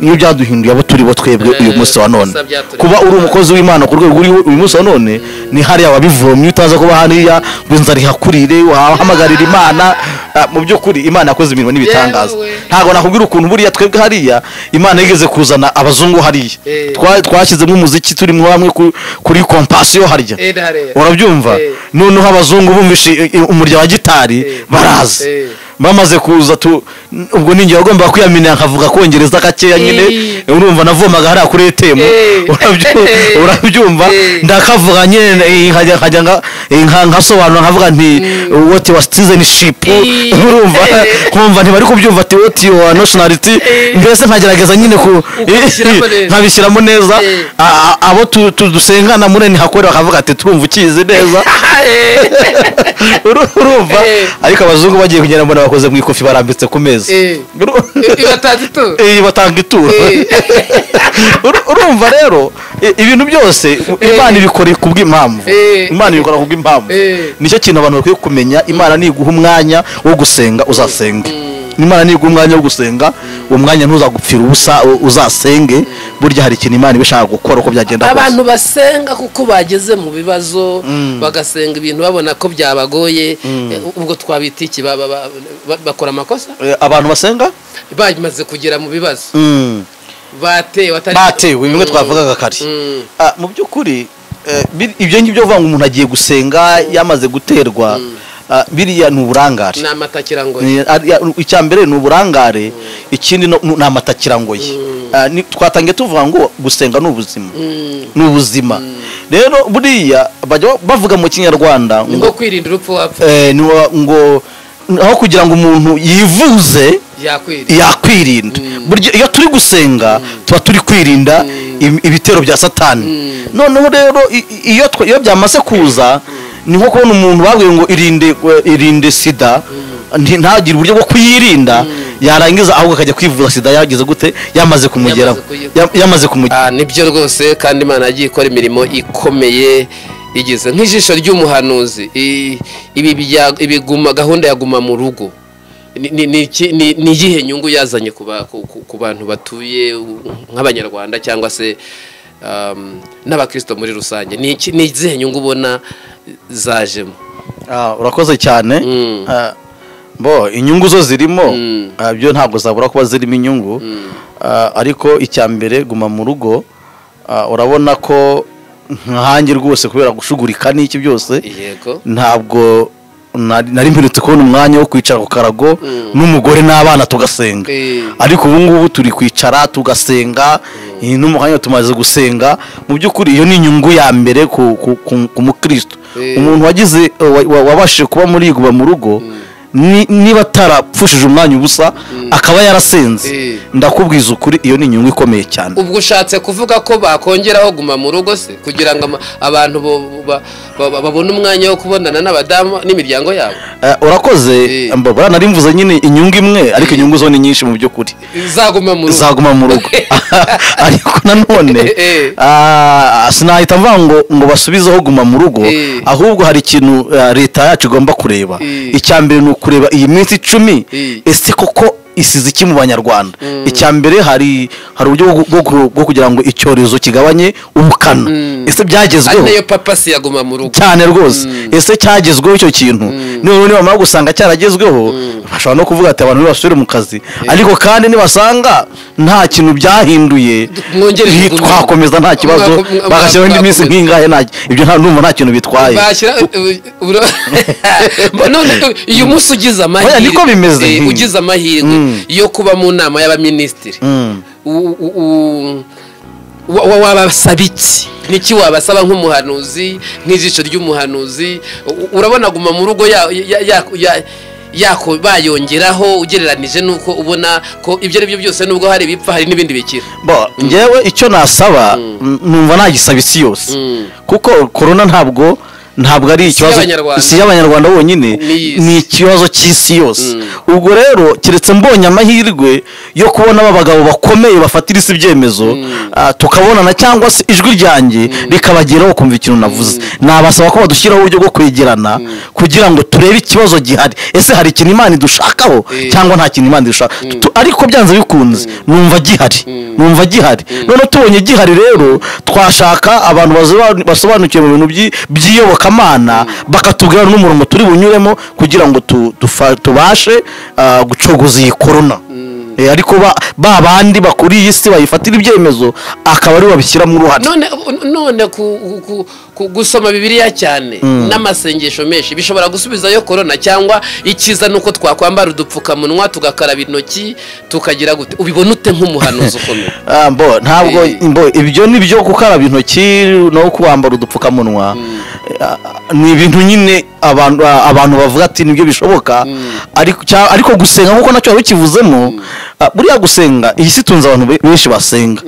niyo byaduhinduye abo turi bo twebwe uyu Eh, munsi wa none gusa byaturinda. kuba uri umukozi w'imana ku rwego uriho uyu munsi wa none ni hariya wabivomye utaza kuba hariya ngo inzara ihakurire wahamagarira imana Ah, mu by'ukuri imana yakoze imirimo n'ibitangaza Yewe. ntabwo nakubwira ukuntu buriya twebwe hariya imana yigeze kuzana abazungu hariya Eh. Twa- twashyizemo umuziki turi mwo hamwe ku- kuri kompasiyo harya Eh, ndareba. urabyumva Eh. noneho abazungu bumvishe i- i- umurya wa gitari Eh. baraza Eh. bamaze kuza tu n- ubwo ninjye wagombaga kwiyamina nkavuga kongereza gakeya nyine Eh. urumva navomaga hariya kuri etemu Eh. Urabyu- Eh. urabyumva Eh. ndakavuga nyine eh, nkajya nkajya nga- eh, nka- nkasobanura nkavuga nti what was citizenship Eh. urumva Eh. nkumva ntibari kubyumva ati what your nationality Eh. mbese nkagerageza nyine ku Ukabishyiramo neza. nkabishyiramo neza Eh. A- a- abo tu- tu- dusengana muri ntihakore bakavuga ati turumva ukizi neza Uru- urumva Eh. ariko abazungu bagiye kugenda mbona bakoze mu ikofi barambitse ku meza Eh. Uru- ibatanze ituro Eh, batanga ituro Eh. Uru- urumva rero i- ibintu byose imana ibikora ku bw'impamvu Eh. imana ibikora ku bw'impamvu Eh. nicyo kintu abantu bakwiye kumenya imana niguha umwanya wo gusenga uzasenga imana niguha umwanya wo gusenga uwo mwanya ntuzagupfira ubusa u- uzasenge burya hari ikintu imana iba ishaka gukora uko byagenda kose abantu basenga kuko bageze mu bibazo bagasenga ibintu babona ko byabagoye eh, ubwo twabita iki Ba- ba- ba- ba- bakora amakosa Eh, abantu basenga bamaze kugera mu bibazo batewe atari batewe bimwe twavugaga kare Mm. Ah, mu by'ukuri eh, bir- ibyo ngibyo vuga ngo umuntu agiye gusenga yamaze guterwa ah, biriya ni uburangare ni amatakirangoye Ni- ari- ya- icya mbere ni uburangare ikindi no- ni amatakirangoye Ah, ni- twatangiye tuvuga ngo gusenga ni ubuzima ni ubuzima rero buriya bajya ba- bavuga mu kinyarwanda ni nko ngo kwirinda urupfu wapfa eh, ni wa- ngo aho kugira ngo umuntu yivuze yakwirinda yakwirinda burya iyo turi gusenga tuba turi kwirinda im- ibitero bya satani noneho rero i- i- iyo twa- iyo byamaze kuza ni nko kubona umuntu babwiye ngo irinde irinde sida nti- ntagire uburyo bwo kuyirinda yarangiza ahubwo akajya kwivuza sida yagize gute yamaze kumugeraho kuyi- Ya- yamaze kumugeraho Ah, nibyo rwose kandi imana yagiye ikora imirimo ikomeye igeze nk'ijisho ry'umuhanuzi I- ibi bya- ibi guma- gahunda ya guma mu rugo Ni- ni- ni iki- ni ni iyihe nyungu yazanye ku ba- ku- ku- ku bantu batuye u- nk'abanyarwanda cyangwa se um, n'abakristo muri rusange ni iki- ni izihe nyungu ubona zajemo Ah, urakoze cyane Mm. Ah, bo inyungu zo zirimo Mm. ah, byo ntabwo zabura kuba zirimo inyungu Ah, ariko icya mbere guma mu rugo ah, urabona ko nkanjye rwose kubera gushugurika n'iki byose yego ntabwo nari nari mperutse kubona umwanya wo kwicara ku karago n'umugore n'abana tugasenga Eh. ariko ubu ngubu turi kwicara tugasenga iyi n'umwanya tumaze gusenga mu by'ukuri iyo ni inyungu ya mbere ku ku- ku- ku mukristo Eh. umuntu wagize wa- wa- wabashije kuba muri iguba mu rugo ni- niba atarapfushije umwanya ubusa akaba Eh. yarasenze ndakubwiza ukuri iyo ni inyungu ikomeye cyane ubwo ushatse kuvuga ko bakongeraho guma mu rugo se kugira ngo ama- abantu bo- ba- ba- babone umwanya wo kubonana n'abadamu n'imiryango yabo Eh, urakoze Eh. mbabura nari mvuze nyine inyungu imwe ariko inyungu zo ni nyinshi mu by'ukuri zaguma mu rugo zaguma mu rugo ariko nanone Eh. ah, sinahita mvuga ngo ngo basubizeho guma mu rugo Eh. ahubwo hari ikintu ah, leta yacu igomba kureba Eh. icya mbere ni ukureba iyi minsi icumi Eh. ese koko isize iki mu banyarwanda icya mbere hari hari uburyo bwo- bwo ku- bwo kugira ngo icyorezo kigabanye ubukana ese ari byagezweho nayo papasi yaguma mu rugo cyane rwose ese cyagezweho icyo kintu none nibamara gusanga cyaragezweho bashobora no kuvuga ati abantu ntibasubire mu kazi ariko kandi nibasanga nta kintu byahinduye mwongere hi- mugume. twakomeza nta kibazo Mwako- mwa- bagashyiraho indi minsi mwakomeza. nk'ingahe nta- ibyo nta numva nta kintu bitwaye bashyira none uyu munsi ugize amahirwe Oya, niko bimeze. eh, ugize amahirwe Mm. yo kuba mu nama y'abaminisitiri Mm. u- u- u- wa- wa- wabasaba iki niki wabasaba nk'umuhanuzi nk'ijisho ry'umuhanuzi U- urabona guma mu rugo ya- ya- ya- ya- yako bayongeraho ugereranije n'uko ubona ko ibyo ari byo byose nubwo hari ibipfa hari n'ibindi bikira Bo, njyewe icyo nasaba n- numva nagisaba isi yose Mm. kuko korona ntabwo ntabwo ari ikibazo y'Abanyarwanda. isi y'abanyarwanda bonyine N'iy'isi. ni ikibazo cy'isi yose ubwo rero keretse mbonye amahirwe yo kubona aba bagabo bakomeye bafatira isi ibyemezo ah, tukabonana cyangwa se ijwi ryanjye rikabageraho kumva ikintu navuze nabasaba ko badushyiraho uburyo bwo kwegerana kugira ngo turebe ikibazo gihari ese hari ikintu imana idushakaho Eh. cyangwa nta kintu imana idushaka Tu- ariko byanze bikunze numva gihari numva gihari none tubonye gihari rero twashaka abantu basoba- basobanukiwe mu bintu by'i- by'iyobokamana bakatubwira n'umurongo turi bunyuremo kugira ngo tu- tufa- tubashe ah, gucogoza iyi korona Eh, ariko ba- ba bandi bakuriye iyi si bayifatira ibyemezo akaba aribo babishyiramo uruhare none none ku- ku- ku- gusoma bibiliya cyane n'amasengesho menshi bishobora gusubizayo korona cyangwa icyiza ni uko twakwambara udupfukamunwa tugakaraba intoki tukagira gute ubibona ute nk'umuhanuzi ukomeye Ah, mbo ntabwo Eh. mbo ibyo ni byo gukaraba intoki no kuwambara udupfukamunwa Ah, ni ibintu nyine abantu ah, abantu bavuga ati nibyo bishoboka ariko cya- ariko gusenga nkuko nacyo babikivuzemo ah, buriya gusenga iyi si tunze abantu be- benshi basenga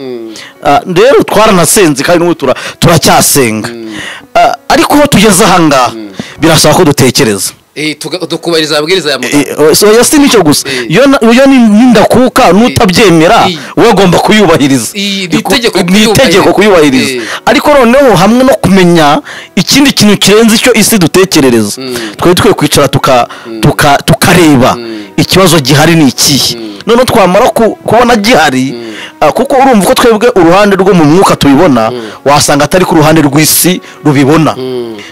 Ah, rero twaranasenze kandi n'ubu tura- turacyasenga Ah, ariko aho tugeze ahangaha birasaba ko dutekereza Eh, tuga- tukubahiriza amabwiriza ya muganga Eh, so ya si nicyo gusa Eh. iyo na- iyo ni- n'indakuka n'utabyemera Eh. we agomba kuyubahiriza Eh, ni Iku- itegeko ni itegeko kuyubahiriza. kuyubahiriza Eh. ariko noneho hamwe no kumenya ikindi kintu kirenze icyo isi dutekerereza twari dukwiye kwicara tuka- tuka- tukareba ikibazo gihari ni ikihe noneho twamara ku- kubona gihari ah, kuko urumva ko twebwe uruhande rwo mu mwuka tubibona wasanga atari ku ruhande rw'isi rubibona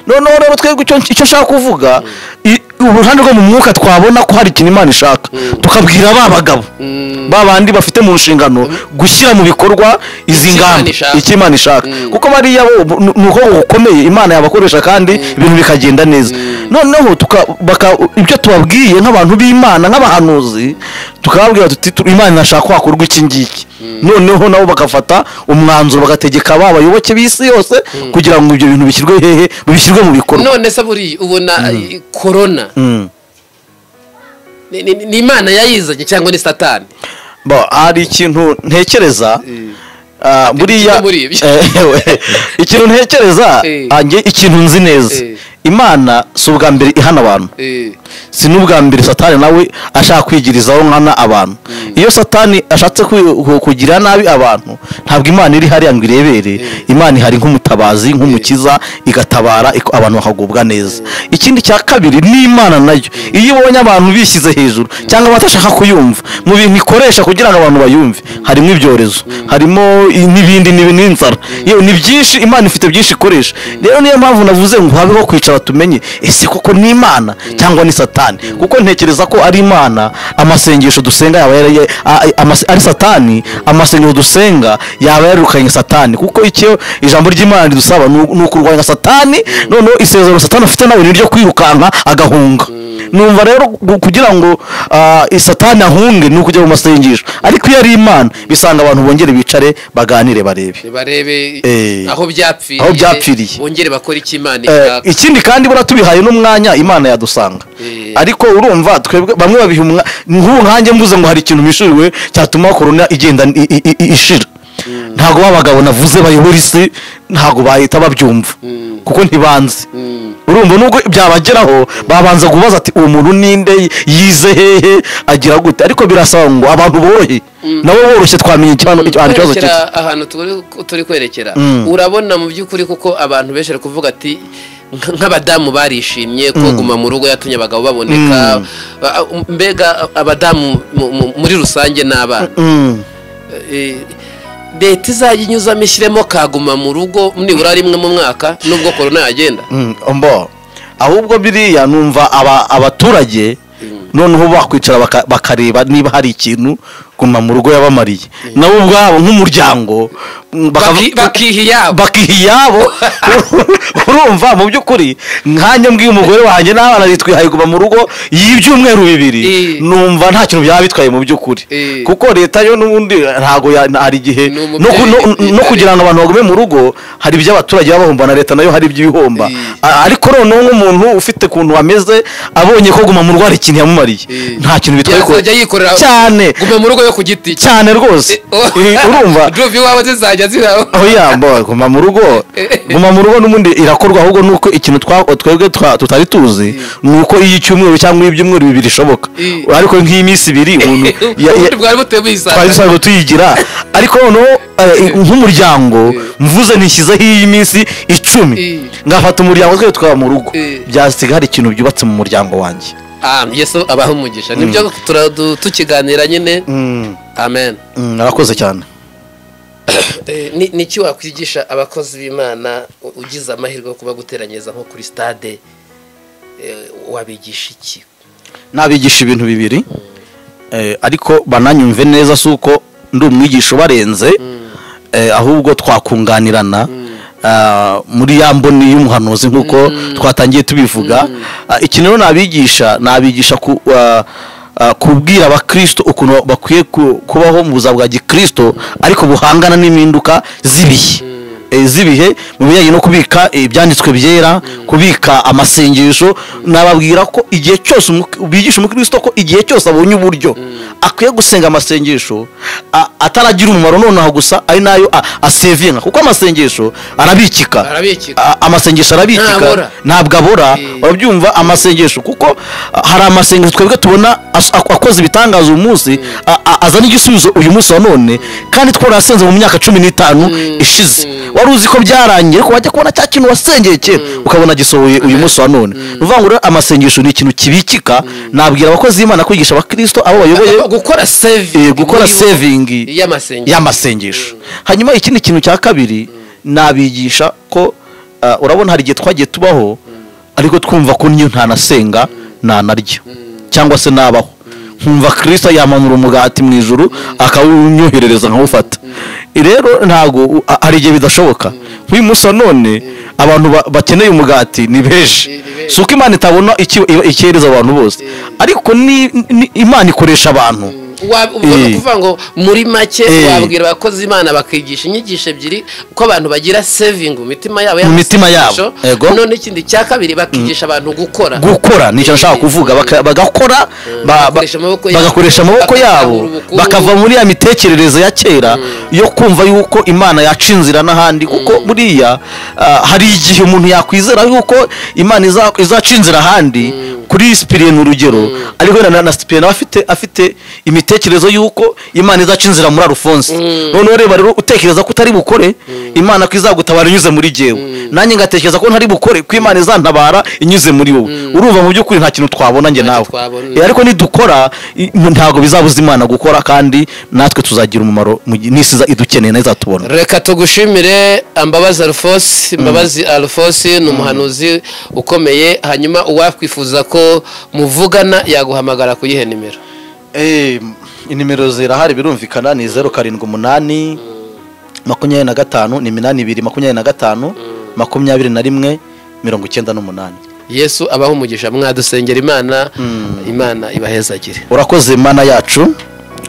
noneho rero twebwe icyo icyo nshaka kuvuga i- uruhande rwo mu mwuka twabona ko hari ikintu imana ishaka tukabwira ba bagabo ba bandi bafite mu nshingano gushyira mu bikorwa izi Icyo Imana ngamba ishaka. icyo imana ishaka kuko bariya bo bu- ni uko gukomeye imana yabakoresha kandi ibintu bikagenda neza noneho tuka- baka- ibyo tubabwiye nk'abantu b'imana nk'abahanuzi tukababwira tuti tu- imana inashaka ko hakorwa iki ngiki noneho nabo bagafata umwanzuro bagategeka ba bayoboke b'isi yose kugira ngo ibyo bintu bishyirwe hehe bishyirwe mu bikorwa none se buriya ubona eh, korona Mm. ni- ni ni imana yayizanye cyangwa ni satani Bo, hari ikintu ntekereza ah, buriya kimwe muri ibyo. Eh, ewe, ikintu ntekereza Eh. ah, njye ikintu nzi neza Eh. imana si ubwa mbere ihana abantu Eh, si n'ubwa mbere satani nawe ashaka kwigirizaho nkana abantu iyo satani ashatse kwi- ku- kugira nabi abantu ntabwo imana iri hariya ngo irebere imana ihari nk'umutabazi nk'umukiza igatabara iko- abantu bakagubwa neza ikindi cya kabiri ni imana nayo iyo ibonye abantu bishyize hejuru cyangwa batashaka kuyumva mu bintu ikoresha kugira ngo abantu bayumve harimo ibyorezo harimo i- n'ibindi n'ibi- n'inzara yewe ni byinshi imana ifite byinshi ikoresha rero niyo mpamvu navuze ngo habeho kwicara gusaba tumenye ese koko ni imana cyangwa ni satani kuko ntekereza ko ari imana amasengesho dusenga yaba yari- a- a- amase- ari satani amasengesho dusenga yaba yarukanye satani kuko icyo ijambo ry'imana ridusaba ni u- ni ukurwanya satani noneho isezerano satani afite nawe ni iryo kwirukanka agahunga numva rero gu- kugira ngo ah, satani ahunge ni ukujya mu masengesho ariko iyo ari imana bisanga abantu bongere bicare baganire barebe barebe Eh. aho byapfiriye Aho byapfiriye. bongere bakora icyo imana Eh, ishaka ikindi kandi buriya tubihaye n'umwanya imana yadusanga Eh. ariko urumva twebwe bamwe babiha umwanya nk'ubu nkanjye mvuze ngo hari ikintu bishuriwe cyatuma korona igenda i- i- i- ishira ntabwo ba bagabo navuze bayobora isi ntabwo bahita babyumva kuko ntibanzi urumva nubwo byabageraho babanza kubaza ati uwo muntu ninde yize hehe agira gute ariko birasaba ngo abantu borohe nabo boroshye twamenye ikibazo ikibazo kwerekera cy'isi ahantu turi- turi kwerekera Mm. urabona mu by'ukuri kuko abantu benshi bari kuvuga ati nk- nk'abadamu barishimye koguma mu rugo yatumye abagabo baboneka Ba- a- mbega abadamu mu- mu- muri rusange n'abana Mm. Eh, leta izajya inyuzamo ishyiremo kaguma mu rugo nibura rimwe mu mwaka nubwo korona yagenda Mm, mbo ahubwo biriya numva aba- abaturage noneho bakwicara baka- bakareba niba hari ikintu guma mu rugo yabamariye nabo ubwabo nk'umuryango mm, bakavu- Baki- bakiha iyabo bakiha iyabo urumva mu by'ukuri nkanjye mbwiye umugore wanjye n'abana bitwihaye kuva mu rugo y'ibyumweru bibiri Eh. numva nta kintu byaba bitwaye mu by'ukuri Eh. kuko leta yo n'ubundi ntabwo ya- hari igihe Ni no ku- no- umubyeyi, no eh, kugira ngo abantu bagume mu rugo hari ibyo abaturage baba bahomba na leta nayo hari iby'ibihomba Eh. A- ariko noneho nk'umuntu ufite ukuntu ameze abonye ko guma mu rugo hari ikintu yamumariye Eh. nta kintu bitwaye ku- Yazajya yikorera cyane guma mu rugo yo ku giti cye cyane rwose Eh, urumva duve iwawe zizajya zibaho oya mbo guma mu rugo guma mu rugo n'ubundi irakorwa ahubwo nuko ikintu twa- twebwe twa- tutari tuzi ni uko iyo icyumweru cyangwa ibyumweru bibiri ishoboka Mm. ariko nk'iyi minsi ibiri umuntu ya- ya- ubundi bwari butuye twari buyisanga dusanzwe tuyigira ariko noneho eh, nk'umuryango mvuze nishyizeho iyi minsi icumi Mm. ngafata umuryango twe twaba mu rugo Mm. byasiga hari ikintu byubatse mu muryango wanjye Ah, yesu abaha umugisha nibyo tura- du- tukiganira nyine Mm, amen mm, arakoze cyane Eh, ni ni iki wakwigisha abakozi b'imana u- ugize amahirwe yo kuba guteranyiriza nko kuri stade eh, wabigisha iki nabigisha ibintu bibiri eh, ariko bananyumve neza si uko ndi umwigisha ubarenze eh, ahubwo twakunganirana ah, muri ya mboni y'umuhanuzi nk'uko twatangiye tubivuga Ah, iki rero nabigisha nabigisha ku ah, ah, kubwira abakristo ukuntu bakwiye ku- kubaho mu buzima bwa gikristo ariko buhangana n'impinduka z'ibihe eh, z'ibihe mu bijyanye no kubika eh, ibyanditswe byera kubika amasengesho nababwira ko igihe cyose umu- bigisha umukristo ko igihe cyose abonye uburyo akwiye gusenga amasengesho a- ataragira umumaro nonaho gusa ari nayo a- asevinga kuko amasengesho arabikika Arabikika. A- amasengesho arabikika Ntabora. ntabwo abora Eh. urabyumva amasengesho kuko a, hari amasengesho twebwe tubona as- ak- akoze ibitangaza uyu munsi a- a- azana igisubizo uyu munsi wa none kandi twarasenze mu myaka cumi n'itanu ishize wari uzi ko byarangiye ariko wajya kubona cya kintu wasengeye kera ukabona gisohoye uyu munsi wa none ni ukuvuga ngo rero amasengesho ni ikintu kibikika nabwira abakozi b'imana kwigisha abakristo abo bayoboye Ah, gukora saving Eh, gukora muri- saving y'amasengesho y'amasengesho hanyuma ikindi kintu cya kabiri nabigisha ko ah, urabona hari igihe twagiye tubaho ariko twumva ko niyo ntanasenga ntanarya cyangwa se nabaho nkumva kirisita yamanura umugati mu ijuru akawunyoherereza nkawufata rero ntabwo u- a- hari igihe bidashoboka nk'uyu munsi wa none abantu ba- bakeneye umugati ni benshi ni benshi. si uko imana itabona iki- ikihereza abantu bose ariko ni- ni- imana ikoresha abantu Wa- ubwo ni Eh. ukuvuga ngo muri make Eh. wabwira abakozi imana bakigisha inyigisho ebyiri ko abantu bagira saving mu mitima yabo Mu mitima yabo, y'amasengesho. yego. none ikindi cya kabiri bakigisha abantu gukora gukora nicyo nshaka kuvuga baka- bagakora ba- ba- Bagakoresha amaboko yabo. bagakoresha amaboko yabo Bakazamura ubukungu. bakava muri ya mitekerereze ya kera yo kumva yuko imana yaca inzira n'ahandi kuko buriya ah, hari igihe umuntu yakwizera yuko imana iza- izaca inzira ahandi kuri sipiriye ni urugero ariko wenda na- na sipiriye nawe afite afite imitekerereze y'uko imana izaca inzira muri arufonse noneho reba rero utekereza ko utari bukore imana ko izagutabara inyuze muri jyewe nanjye ngatekereza ko ntari bukore ko imana izantabara inyuze muri wowe urumva mu by'ukuri nta kintu twabona njye Nta nawe kintu twabona. Eh, ariko nidukora i- ntabwo bizabuza imana gukora kandi natwe tuzagira umumaro mu gihe- n'isi iza- idukeneye nayo izatubona reka tugushimire ambabazi alphonse mbabazi alphonse ni umuhanuzi ukomeye hanyuma uwakwifuza ko muvugana yaguhamagara ku yihe nimero Eh, inimero zirahari birumvikana ni zeru karindwi umunani makumyabiri na gatanu ni iminani ibiri makumyabiri na gatanu makumyabiri na rimwe mirongo icyenda n'umunani yesu abaho umugisha mwadusengera imana imana ibahezagire urakoze mana yacu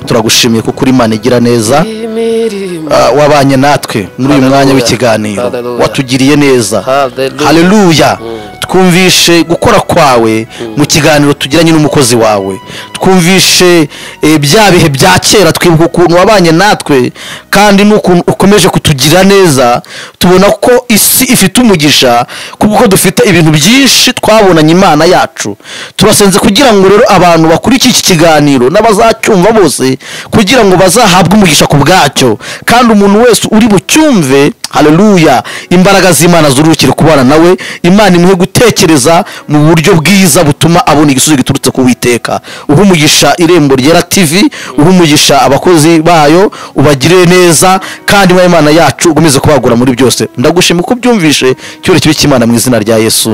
turagushimiye kuko uri imana igira neza imirimo Ah, wabanye natwe muri uyu Hallelujah. mwanya w'ikiganiro Hallelujah. watugiriye neza Hallelujah. haleluya twumvishe gukora kwawe mu kiganiro tugiranye n'umukozi wawe twumvishe eh, bya bihe bya kera twibuka ukuntu wabanye natwe kandi n'ukuntu ukomeje kutugira neza tubona ko isi ifite umugisha kuko dufite ibintu byinshi twabonanye imana yacu turasenze kugira ngo rero abantu bakurikiye iki kiganiro n'abazacyumva bose kugira ngo bazahabwe umugisha ku bwacyo kandi umuntu wese uri bucyumve haleluya imbaraga z'imana zurukire kubana nawe imana imuhe gutekereza mu buryo bwiza butuma abona igisubizo giturutse ku witeka uha umugisha irembo ryera tv uha umugisha abakozi bayo ubagirire neza kandi mwa imana yacu ukomeze kubagura muri byose ndagushima uko ubyumvishe icyubahiro kibe cy'imana mu izina rya yesu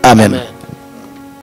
amen. Amen.